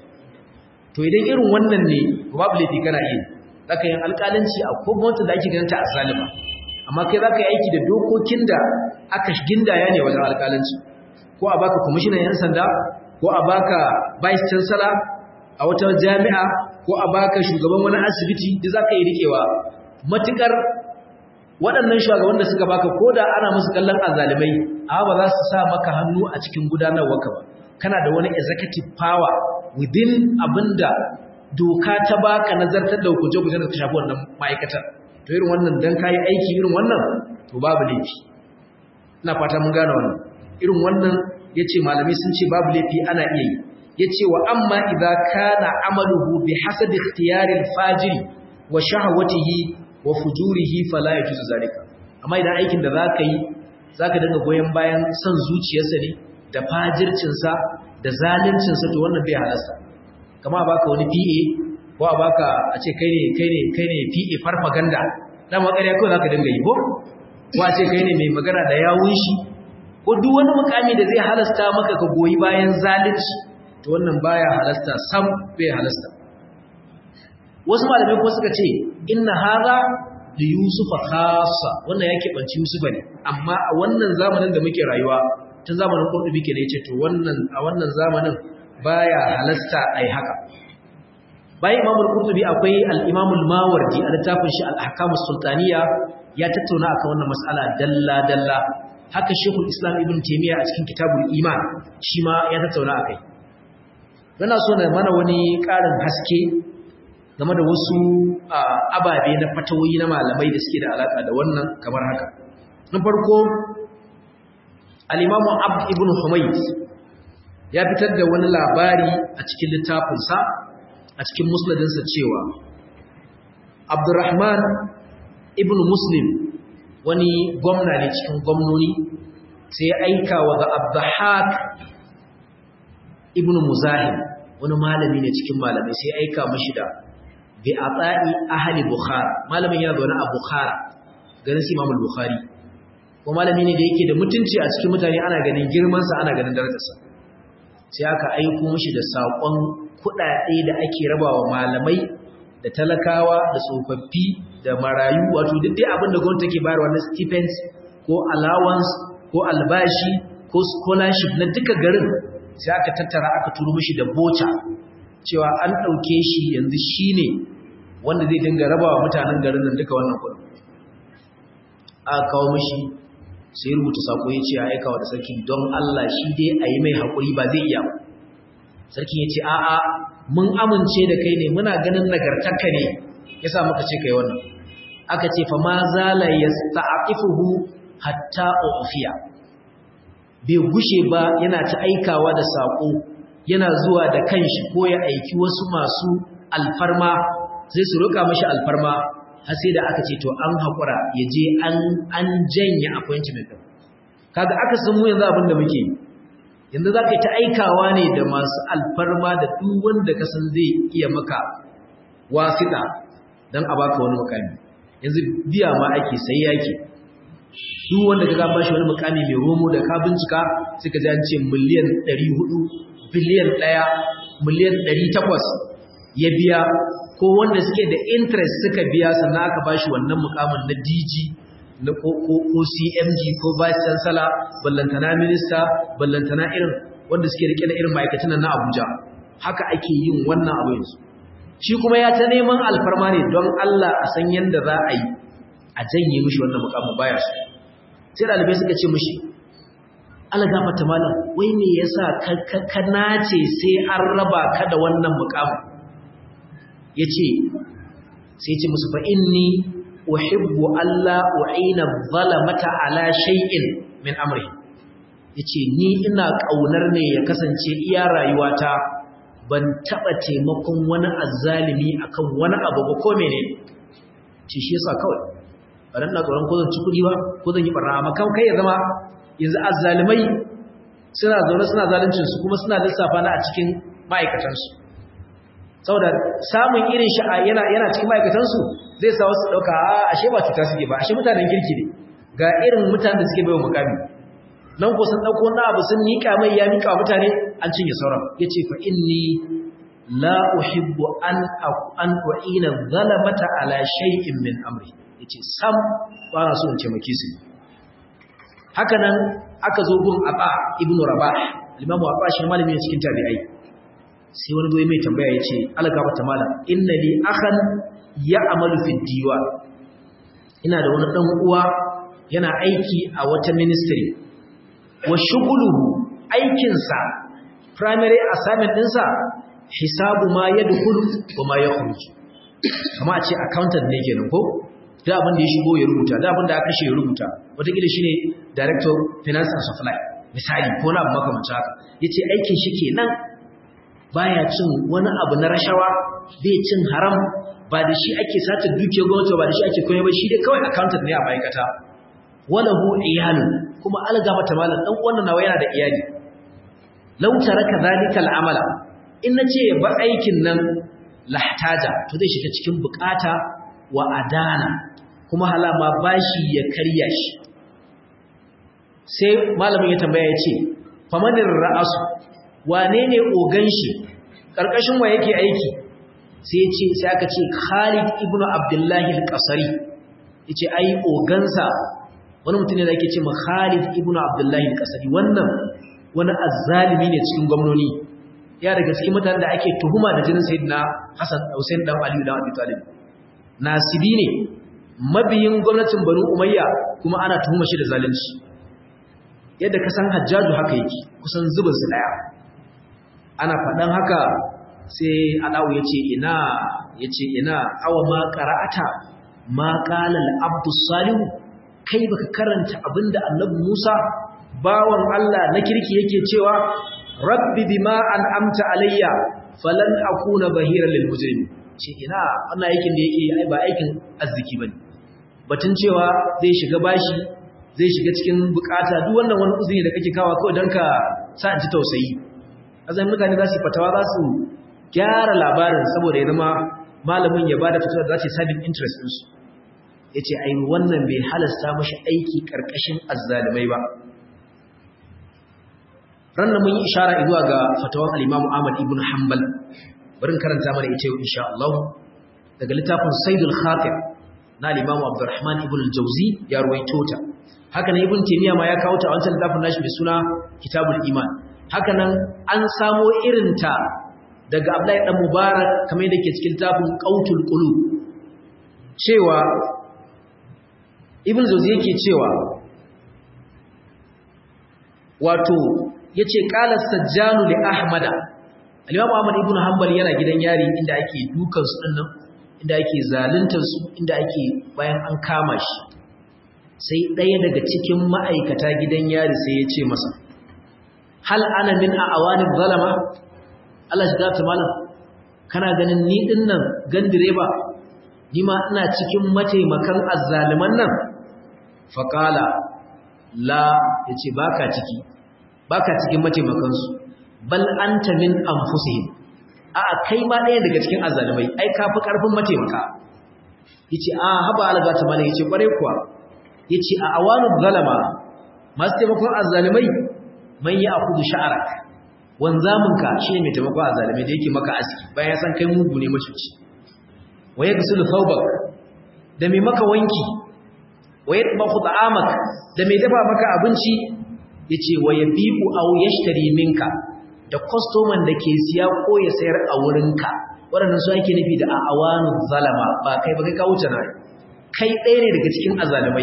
to idan irin wannan ne babu laifi kana iya zaka yin alƙalanci a ko gwamnati da ake ganin ta a zalima amma kai zaka yi aiki da dokokin da aka gindaya ne wajen alƙalanci ko a baka kwamishinan yan sanda ko a baka vice chancellor a wata jami'a ko a baka shugaban wani asibiti duk zaka yi rikewa matukar waɗannan shugaban da suka baka koda ana musu kallon azalimai amma ba za su sa maka hannu a cikin gudanarwarka ba kana da wani executive power within abinda doka ta baka nazartar da hukunce-hukunce da ta shafi wannan ma'aikatar to irin wannan dan kayi aiki irin wannan to babu laifi ina fata mun gane wannan irin wannan yace malamai sun ce babu laifi ana iya yi yace wa amma idza kana amaluhu bi hasabi ikhtiyari al-fajir wa shahwatihi wa fujurihi fala yajuzu zalika amma idan aikin da zaka yi zaka dinga goyen bayan son zuciyarsa ne da fajircin sa da zalincin sa to wannan bai halasta kama baka wani PA ko a baka a ce kai ne kai ne kai ne PA farfaganda dan makariya ko zaka dinga yi ko ko a ce kai ne mai magana da yawun shi ko duk wani mukami da zai halasta maka ka goyi bayan zalunci to wannan baya halasta sam bai halasta wasu malamai kuma suka ce inna hadha li yusufa khassa wannan yake banci yusufa ne amma a wannan zamanin da muke rayuwa tun zamanin qurtubi ke ne yace to wannan a wannan zamanin baya halasta ai haka bayan imamul qurtubi akwai al-imam al-mawardi a littafin shi al-ahkam sultaniya ya tattauna akan wannan mas'ala dalla dalla haka shekul islam ibn taymiya a cikin kitabul iman shi ma ya tattauna akai Muna so na mana wani ƙarin haske game da wasu ababe na fatawoyi na malamai da suke da alaƙa da wannan kamar haka. Na farko, al'imamu Abd ibn Humayd ya fitar da wani labari a cikin littafinsa a cikin musnadinsa cewa Abdurrahman ibn Muslim wani gwamna ne cikin gwamnoni sai ya aika wa ga Abdahak ibn Muzahim wani malami ne cikin malamai sai aika mashi da bi ata'i ahli bukhara malamin ya zauna a bukhara garin su imam bukhari ko malami ne da yake da mutunci a cikin mutane ana ganin girman sa ana ganin darajarsa sai aka aiko mashi da sakon kudade da ake rabawa malamai da talakawa da tsofaffi da marayu wato duk dai abin da gwamnati take bayarwa na stipends ko allowance ko albashi ko scholarship na duka garin sai aka tattara aka turo mishi da boca cewa an ɗauke shi yanzu shi ne wanda zai dinga rabawa mutanen garin nan duka wannan kudin aka kawo mishi sai rubuta sako ya ce a aikawa da sarki don Allah shi dai a yi mai haƙuri ba zai iya ba sarki ya ce a'a mun amince da kai ne muna ganin nagartarka ne ya sa muka ce kai wannan aka ce fa ma zala yasta'aqifuhu hatta ufiya bai gushe ba yana ta aikawa da saƙo yana zuwa da kanshi ko ya aiki wasu masu alfarma sai su roƙa mashi alfarma har sai da aka ce to an haƙura ya je an janye appointment ɗin kaga aka san mu yanzu abin da muke yanzu za ka yi ta aikawa ne da masu alfarma da duk wanda ka san zai iya maka wasiɗa don a baka wani mukami yanzu biya ma ake sai yake duk wanda ka ba shi wani mukami mai romo da ka bincika sai ka ji an ce miliyan 400 biliyan 1 miliyan 800 ya biya ko wanda suke da interest suka biya sannan aka ba shi wannan mukamin na DG na ko CMG ko vice chancellor ballantana minister ballantana irin wanda suke rike da irin ma'aikatan na Abuja haka ake yin wannan abu yanzu shi kuma ya ta neman alfarma ne don Allah a san yanda za a yi a janye mishi wannan mukamin baya su sai dalibai suka ce mishi Allah gafarta malam wai me yasa ka nace sai an raba ka da wannan mukamin yace sai ce musu fa inni uhibbu alla u'ina zalamata ala shay'in min amri yace ni ina kaunar ne ya kasance iya rayuwata ban taba taimakon wani azzalimi akan wani abu ba ko menene ce shi yasa kawai baran na tsoron ko zan ci kudi ba ko zan yi barna amma kan kai ya zama yanzu azzalimai suna zaune suna zaluncin su kuma suna lissafa na a cikin ma'aikatan su saboda samun irin shi yana yana cikin ma'aikatan su zai sa wasu dauka a ashe ba cuta suke ba ashe mutanen kirki ne ga irin mutanen da suke baiwa mukami nan ko sun dauko wani abu sun nika mai ya nika mutane an cinye sauran yace fa inni la uhibbu an an u'ina zalamata ala shay'in min amri yace sam ba na so in taimake su haka nan aka zo gun Aba ibnu Rabah al-Imam Aba shi malami ne cikin tabi'ai sai wani goyi mai tambaya yace alga mata mala inna li akhan ya'malu fi diwan ina da wani dan uwa yana aiki a wata ministry wa shughuluhu aikinsa primary assignment ɗinsa hisabu ma yadkhulu wa ma yakhruj kama a ce accountant ne kenan ko da abin da ya shigo ya rubuta da abin da aka kashe ya rubuta wataƙila shine director finance and supply misali ko na abu makamancin haka yace aikin shi kenan baya cin wani abu na rashawa bai cin haram ba da shi ake sata dukiyar gwamnati ba da shi ake koyar ba shi dai kawai accountant ne a ma'aikata walahu iyalun kuma alga mata malam dan wannan nawa yana da iyali law taraka zalika al'amala in nace ba aikin nan lahtaja to zai shiga cikin bukata wa adana kuma halama bashi ya karya shi sai malamin ya tambaya ya ce famanin ra'asu wane ne ogan shi ƙarƙashin wa yake aiki sai ce sai aka ce Khalid ibn Abdullahi al-Qasari yace ai ogansa wani mutum ne da yake ce ma Khalid ibn Abdullahi al-Qasari wannan wani azzalimi ne cikin gwamnoni ya daga cikin mutanen da ake tuhuma da jinin Sayyidina Hassan Hussein dan Ali dan Abi Talib nasibi ne mabiyin gwamnatin Banu Umayya kuma ana tuhuma shi da zalunci yadda ka san Hajjaju haka yake kusan zubin su daya ana faɗan haka sai Adawu yace ina yace ina awa ma qara'ata ma qala al-abdu salihu kai baka karanta abinda Annabi Musa bawan Allah na kirki yake cewa rabbi bima an'amta alayya falan akuna bahiran lil mujrimin ce ina wannan aikin da yake ai ba aikin arziki bane batun cewa zai shiga bashi zai shiga cikin bukata duk wannan wani uzuri da kake kawo kawai dan ka sa ji tausayi azan mutane za su fatawa za su gyara labarin saboda ya zama malamin ya bada fatawa da za ta sabin interest din su yace ai wannan bai halasta mashi aiki karkashin azzalimai ba ran mun yi ishara zuwa ga fatawan al-Imam Ahmad ibn Hanbal bari karanta mana ita insha Allah daga littafin Saidul Khatir na al-Imam Abdurrahman ibn al-Jawzi ya ruwaito ta haka nan Ibn Taymiyyah ma ya kawo ta a wancan littafin nashi mai suna Kitabul Iman haka nan an samo irin ta daga Abdullahi dan Mubarak kamar yadda ke cikin littafin Qautul Qulub cewa Ibn Jawzi yake cewa wato yace qala sajjanu li ahmada al-imam ahmad ibn hanbal yana gidan yari inda ake dukan su dinnan inda ake zaluntar su inda ake bayan an kama shi sai ɗaya daga cikin ma'aikata gidan yari sai ya ce masa hal ana min awani zalama Allah shi zata malam kana ganin ni dinnan gandireba ni ma ina cikin mataimakan azzaliman nan faqala la yace baka ciki baka cikin mataimakansu bal anta min anfusihim a kai ma ɗaya daga cikin azzalumai ai ka fi ƙarfin mataimaka yace a haba alga ta mala yace kware kuwa yace a awanu zalama masu taimakon azzalumai man ya akudu sha'arak wanzaminka shine mai taimakon azzalumai da yake maka aski bayan san kai mugu ne macuci wa yaghsilu thawbak da mai maka wanki wa yatbakhu ta'amak da mai dafa maka abinci yace wa yabiqu aw yashtari minka da kwastoman da ke siya ko ya sayar a wurinka waɗannan su ake nufi da a awanu zalama ba kai ba kai ka wuce na kai ɗaya ne daga cikin azalumai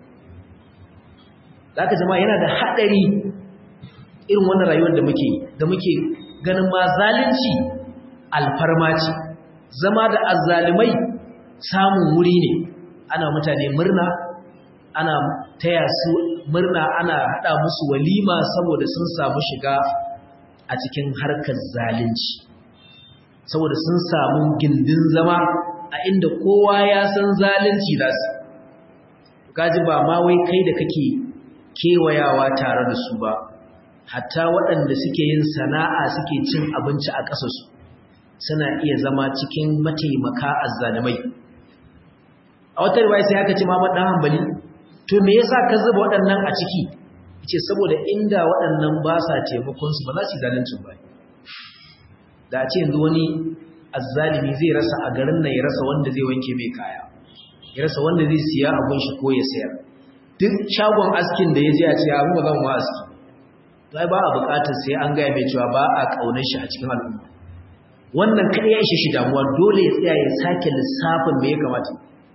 za ka jama'a yana da haɗari irin wannan rayuwar da muke da muke ganin ma zalunci alfarma ce zama da azalumai samun wuri ne ana mutane murna ana taya su murna ana haɗa musu walima saboda sun samu shiga a cikin harkar zalunci saboda sun samu gindin zama a inda kowa ya san zalunci za su kaji ba ma wai kai da kake kewayawa tare da su ba hatta waɗanda suke yin sana'a suke cin abinci a ƙasarsu suna iya zama cikin mataimaka azzalumai a wata riwaya sai aka ce Muhammad dan Hanbali to me yasa ka zuba waɗannan a ciki ce saboda inda waɗannan ba sa taimakonsu ba za su yi zalincin ba da a ce yanzu wani azzalimi zai rasa a garin nan ya rasa wanda zai wanke mai kaya ya rasa wanda zai siya abun shi ko ya sayar duk shagon askin da ya je a ce abin ba zan ma aski zai ba a buƙatar sai an gaya mai cewa ba a ƙaunar shi a cikin al'umma wannan kaɗai ya ishe shi damuwa dole ya tsaya ya sake lissafin me ya kamata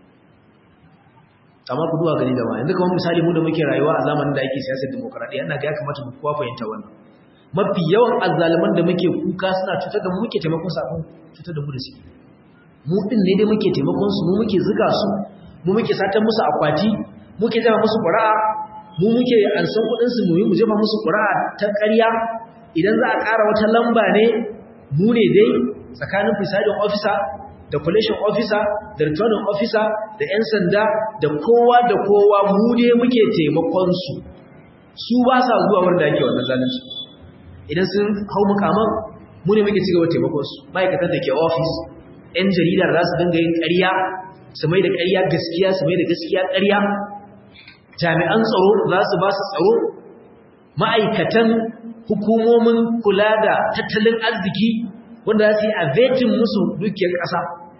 amma ku duwa gani da ma yanzu kamar misali mu da muke rayuwa a zamanin da ake siyasar demokradiyya ina ga ya kamata mu kowa fahimta wannan mafi yawan azzaluman da muke kuka suna cutar da mu muke taimakon su abin cutar da mu da su mu din ne dai muke taimakon su mu muke zuga su mu muke satan musu akwati muke jama musu ƙura'a mu muke ansan kuɗin su mu yi mu jefa musu ƙura'a ta ƙarya idan za a ƙara wata lamba ne mu ne dai tsakanin presiding officer da collation officer da returning officer da 'yan sanda da kowa da kowa mu ne muke taimakon su su ba sa zuwa wanda ake wannan zalunci idan sun hau mukaman mu ne muke cigaba taimakon su ma'aikatan da ke office 'yan jarida za su dinga yin ƙarya su mai da ƙarya gaskiya su mai da gaskiya ƙarya jami'an tsaro za su ba su tsaro ma'aikatan hukumomin kula da tattalin arziki wanda za su yi avetin musu dukiyar ƙasa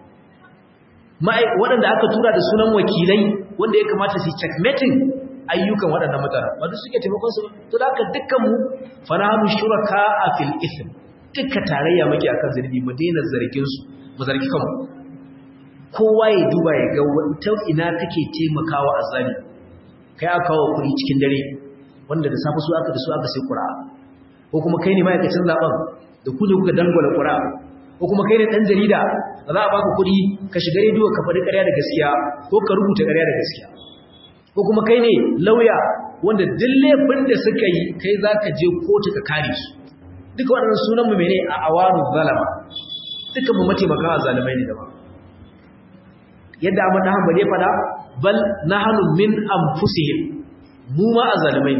waɗanda aka tura da sunan wakilai wanda ya kamata su checkmating ayyukan waɗannan mutane ba duk suke taimakon su to da aka dukkan mu fanahanu shuraka a fil ithm dukkan tarayya muke akan zargi mu daina zargin su mu zargi kanmu kowa ya duba ya ga wata ina take taimakawa azali kai aka kawo kuɗi cikin dare wanda da safe su aka da su aka sai qur'a ko kuma kai ne ma'aikacin zaben da ku ne kuka dangwala qur'a ko kuma kai ne dan jarida da za a baka kuɗi ka shiga rediyo ka faɗi ƙarya da gaskiya ko ka rubuta ƙarya da gaskiya ko kuma kai ne lauya wanda duk laifin da suka yi kai za ka je kotu ka kare su duka waɗannan sunan mu mene a awanu zalama duka mu mataimakan azalimai ne da ba yadda Ahmad dan Hanbali ya fada bal nahnu min anfusihim mu ma azalimai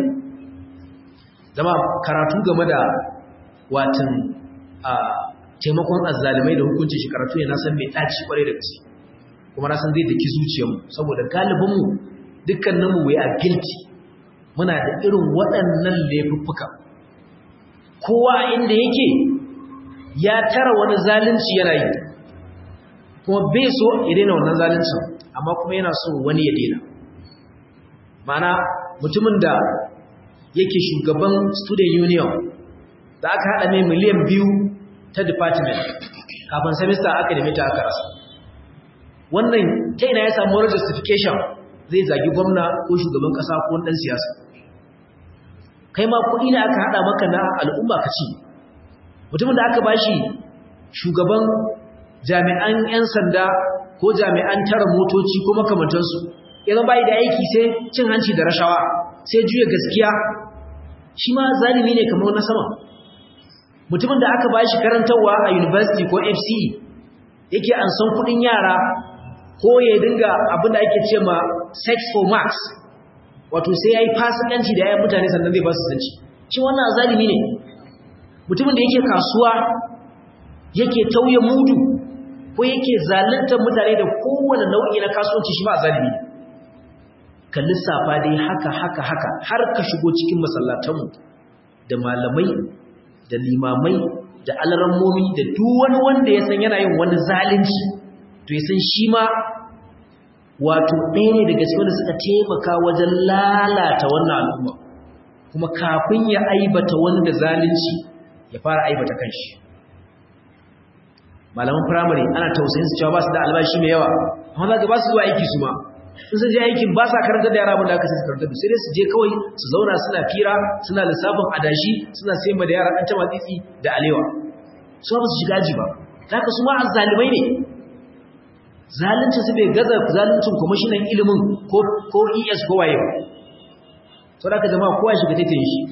zama karatu game da watan a taimakon azzalimai da hukuncin shi karatu ne na san mai daci kware da gaske kuma na san zai daki zuciyarmu saboda galibin mu dukkanin mu we are guilty muna da irin waɗannan laifuffuka kowa inda yake ya tara wani zalunci yana yi kuma bai so ya daina wannan zaluncin amma kuma yana so wani ya daina mana mutumin da yake shugaban student union da aka haɗa mai miliyan biyu ta department kafin semester aka nemi ta aka rasa wannan ta ina ya samu wani justification zai zagi gwamna ko shugaban ƙasa ko ɗan siyasa kai ma kuɗi ne aka haɗa maka na al'umma ka ci mutumin da aka bashi shugaban jami'an 'yan sanda ko jami'an tara motoci ko makamantansu idan bai da aiki sai cin hanci da rashawa sai juya gaskiya shi ma zalimi ne kamar na sama mutumin da aka bashi karantarwa a university ko FCE yake an san kudin yara ko ya dinga abin da ake ce ma sex for marks wato sai yayi fasikanci da yayin mutane sannan zai ba su zanci shi wannan zalimi ne mutumin da yake kasuwa yake tauye mudu ko yake zaluntar mutane da kowane nau'i na kasuwanci shi ma zalimi ne ka lissafa dai haka haka haka har ka shigo cikin masallatanmu da malamai da limamai da alarammomi da duk wani wanda ya san yana yin wani zalunci to ya san shi ma wato ɗaya ne daga cikin wanda suka taimaka wajen lalata wannan al'umma kuma kafin ya aibata wanda zalunci ya fara aibata kanshi malaman firamare ana tausayin su cewa ba su da albashi mai yawa amma za ka ba su zuwa aiki su ma in sun je aikin ba sa karanta da yara abin da aka sai su karanta da sai dai su je kawai su zauna suna fira suna lissafin adashi suna sayar da yara ɗan tama tsitsi da alewa su ba su shiga aji ba za ka su ma azzalimai ne zalunci su bai gaza zaluncin kwamishinan ilimin ko es ko waye ba sau da ka jama'a kowa shiga taitayin shi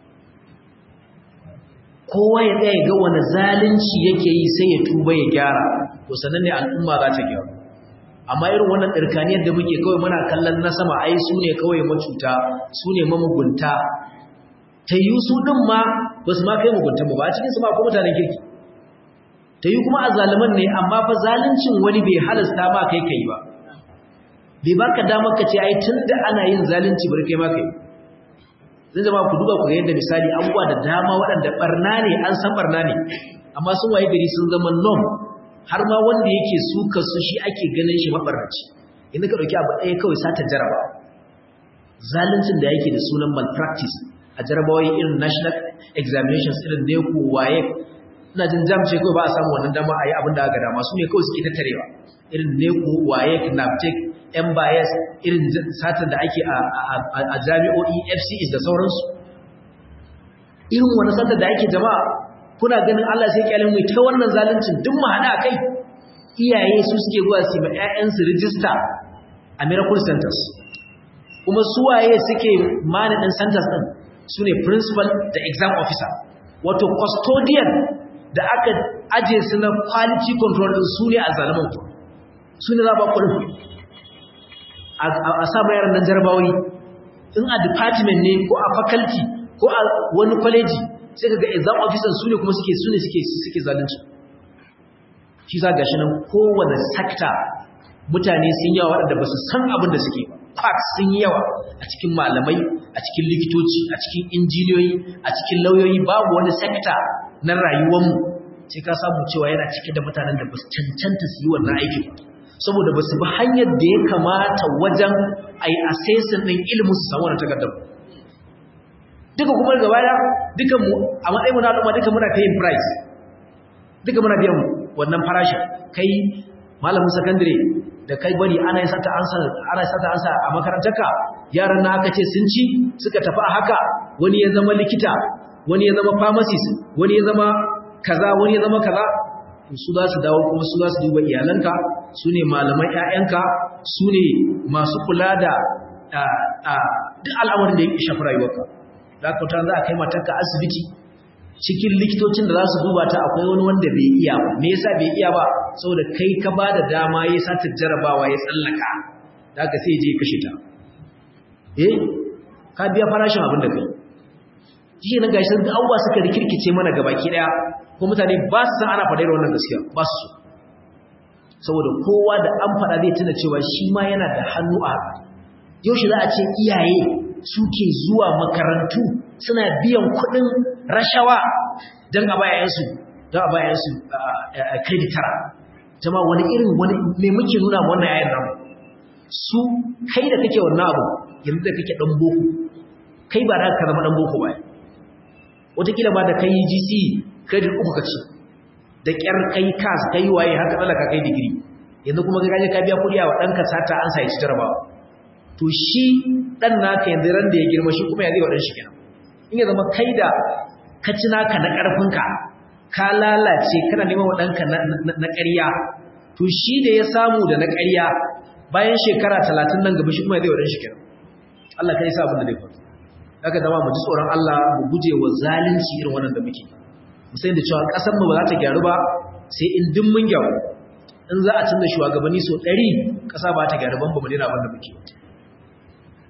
kowa ya ɗaya ga wani zalunci yake yi sai ya tuba ya gyara to sannan ne al'umma za ta gyara amma irin wannan ɗirkaniyar da muke kawai muna kallon na sama ai su ne kawai macuta su ne mamugunta ta yi su ɗin ma ba su ma kai mugunta ba a cikinsu ma ko mutanen kirki ta yi kuma a zaliman ne amma fa zaluncin wani bai halasta ma kai kai ba bai baka damar ka ce ai tun da ana yin zalunci bari kai ma kai zan zama ku duba ku ga yadda misali abubuwa da dama waɗanda barna ne an san barna ne amma sun waye gari sun zama norm har ma wanda yake suka su shi ake ganin shi mabarnaci inda ka ɗauki abu ɗaya kawai sata jaraba zaluncin da yake da sunan malpractice a jarabawoyi irin national examinations irin ne ko waye ina jin jam ce kawai ba a samu wannan dama a yi abin da aka dama su ne kawai suke tattarewa irin ne ko waye knaptic yan bias irin satar da ake a jami'o'i fcs da sauransu irin wani satar da ake jama'a kuna ganin Allah sai kyalin mai ta wannan zaluncin duk mu hada kai iyaye su suke zuwa su ma ƴaƴansu register a miracle centers kuma su waye suke managing centers din su ne principal da exam officer wato custodian da aka aje su na quality control din su ne a zaliman ku su ne za ba kuɗin a sa yaran nan jarabawoyi in a department ne ko a faculty ko a wani college sai kaga exam officers su ne kuma suke su ne suke suke zalunci shi za gashi nan kowane sector mutane sun yawa waɗanda ba su san abin da suke quacks sun yi yawa a cikin malamai a cikin likitoci a cikin injiniyoyi a cikin lauyoyi babu wani sector na rayuwarmu sai ka samu cewa yana cike da mutanen da ba su cancanta su yi wannan aikin saboda ba su bi hanyar da ya kamata wajen a yi assessing ɗin ilimin su samu wani takardar duka kuma gaba da duka mu a matsayin mu na al'umma duka muna paying price duka muna biyan wannan farashin kai malamin secondary da kai bari ana sata ansa ana sata ansa a makarantarka yaran na aka ce sun ci suka tafi a haka wani ya zama likita wani ya zama pharmacist wani ya zama kaza wani ya zama kaza su za su dawo kuma su za su duba iyalanka su ne malaman ƴaƴanka su ne masu kula da duk al'amarin da ya shafi rayuwarka da ka za a kai matarka asibiti cikin likitocin da za su duba ta akwai wani wanda bai iya ba me yasa bai iya ba saboda kai ka ba da dama ya sata jarabawa ya tsallaka da ka sai je kashe ta eh ka biya farashin abin da kai shi ne gashi da abubuwa suka rikirkice mana gabaki daya ko mutane ba su san ana faɗa da wannan gaskiya ba su saboda kowa da an faɗa zai tuna cewa shi ma yana da hannu a haka yau shi za a ce iyaye suke zuwa makarantu suna biyan kuɗin rashawa don a bayansu don a bayansu credit tara jama wani irin wani mai muke nuna wannan yayin nan su kai da kake wannan abu yanzu da kake ɗan boko kai ba da ka zama ɗan boko ba wataƙila ba da kai gc credit uku ka ci da ƙyar kai kas kai waye haka tsallaka kai digiri yanzu kuma kai ka biya kuɗi a wa ɗanka sata an sa ya ci jarabawa to shi ɗan naka yanzu ran da ya girma shi kuma ya zai waɗanshi kenan in ya zama kai da ka ci naka na ƙarfinka ka lalace kana neman wa ɗanka na ƙarya to shi da ya samu da na ƙarya bayan shekara talatin nan gaba shi kuma ya zai waɗanshi kenan Allah ka yi sa abin da zai faru haka zama mu ji tsoron Allah mu guje wa zalunci irin wannan da muke mu sai da cewa ƙasar mu ba za ta gyaru ba sai in duk mun gyaru in za a canza shugabanni so ɗari ƙasa ba ta gyaru ban ba mu daina abin da muke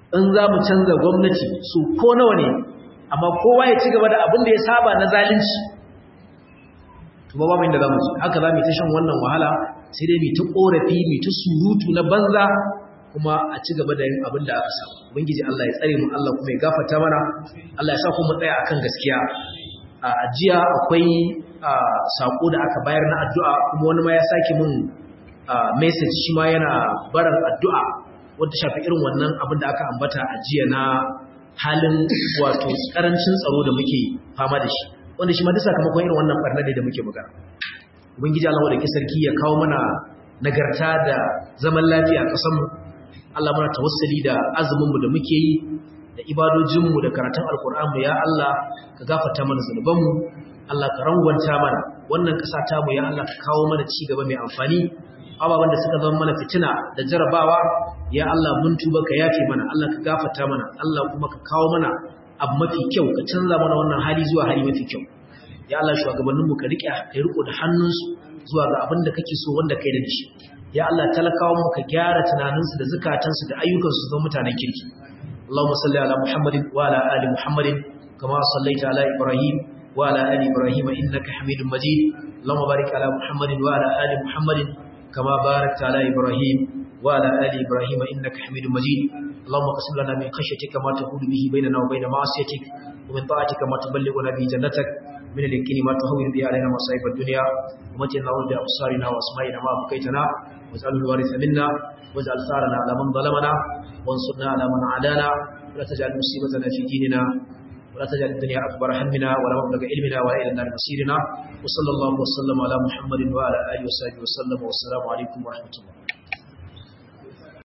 in za mu canza gwamnati su ko nawa ne amma kowa ya ci gaba da abin da ya saba na zalunci to ba babu inda za mu ci haka za mu ta shan wannan wahala sai dai mu ta korafi mu ta surutu na banza kuma a ci gaba da yin abin da aka samu ubangiji Allah ya tsare mu Allah kuma ya gafarta mana Allah ya sa kuma tsaya akan gaskiya a jiya akwai sako da aka bayar na addu'a kuma wani ma ya sake mun message shi ma yana barin addu'a wanda shafi irin wannan abin da aka ambata a jiya na halin wato karancin tsaro da muke fama da shi wanda shi ma duk sakamakon irin wannan barna da muke magana ubangiji Allah wadda sarki ya kawo mana nagarta da zaman lafiya a ƙasarmu Allah muna tawassali da azuminmu da muke yi da ibadojinmu da karatun alkur'anmu ya Allah ka gafarta mana zunubanmu Allah ka rangwanta mana wannan ƙasa ta mu ya Allah ka kawo mana ci gaba mai amfani ababen da suka zama mana fitina da jarabawa ya Allah mun tuba ka yafe mana Allah ka gafarta mana Allah kuma ka kawo mana abu mafi kyau ka canza mana wannan hali zuwa hali mafi kyau ya Allah shugabanninmu ka riƙe ka riko da hannunsu zuwa ga abin da kake so wanda kai da shi ya Allah talakawan mu ka gyara tunaninsu da zukatansu da ayyukansu zama mutanen kirki Allahumma salli ala Muhammadin wa ala ali Muhammadin kama sallaita ala Ibrahim wa ala ali Ibrahim innaka Hamidum Majid Allahumma barik ala Muhammadin wa ala ali Muhammadin kama barakta ala Ibrahim wa ala ali Ibrahim innaka Hamidum Majid Allahumma qsim lana min khashyatika ma tahulu bihi bainana wa bain ma'asiyatik wa min ta'atika ma tuballighuna bihi jannatak من اليقين ما تهون به علينا مصائب الدنيا ومتنا نعوذ بأبصارنا وأسمائنا ما بقيتنا واجعله الوارث منا واجعل ثارنا على من ظلمنا وانصرنا على من عادانا ولا تجعل مصيبتنا في ديننا ولا تجعل الدنيا أكبر همنا ولا مبلغ علمنا ولا إلى النار مصيرنا وصلى الله وسلم على محمد وعلى آله وصحبه وسلم والسلام عليكم ورحمة الله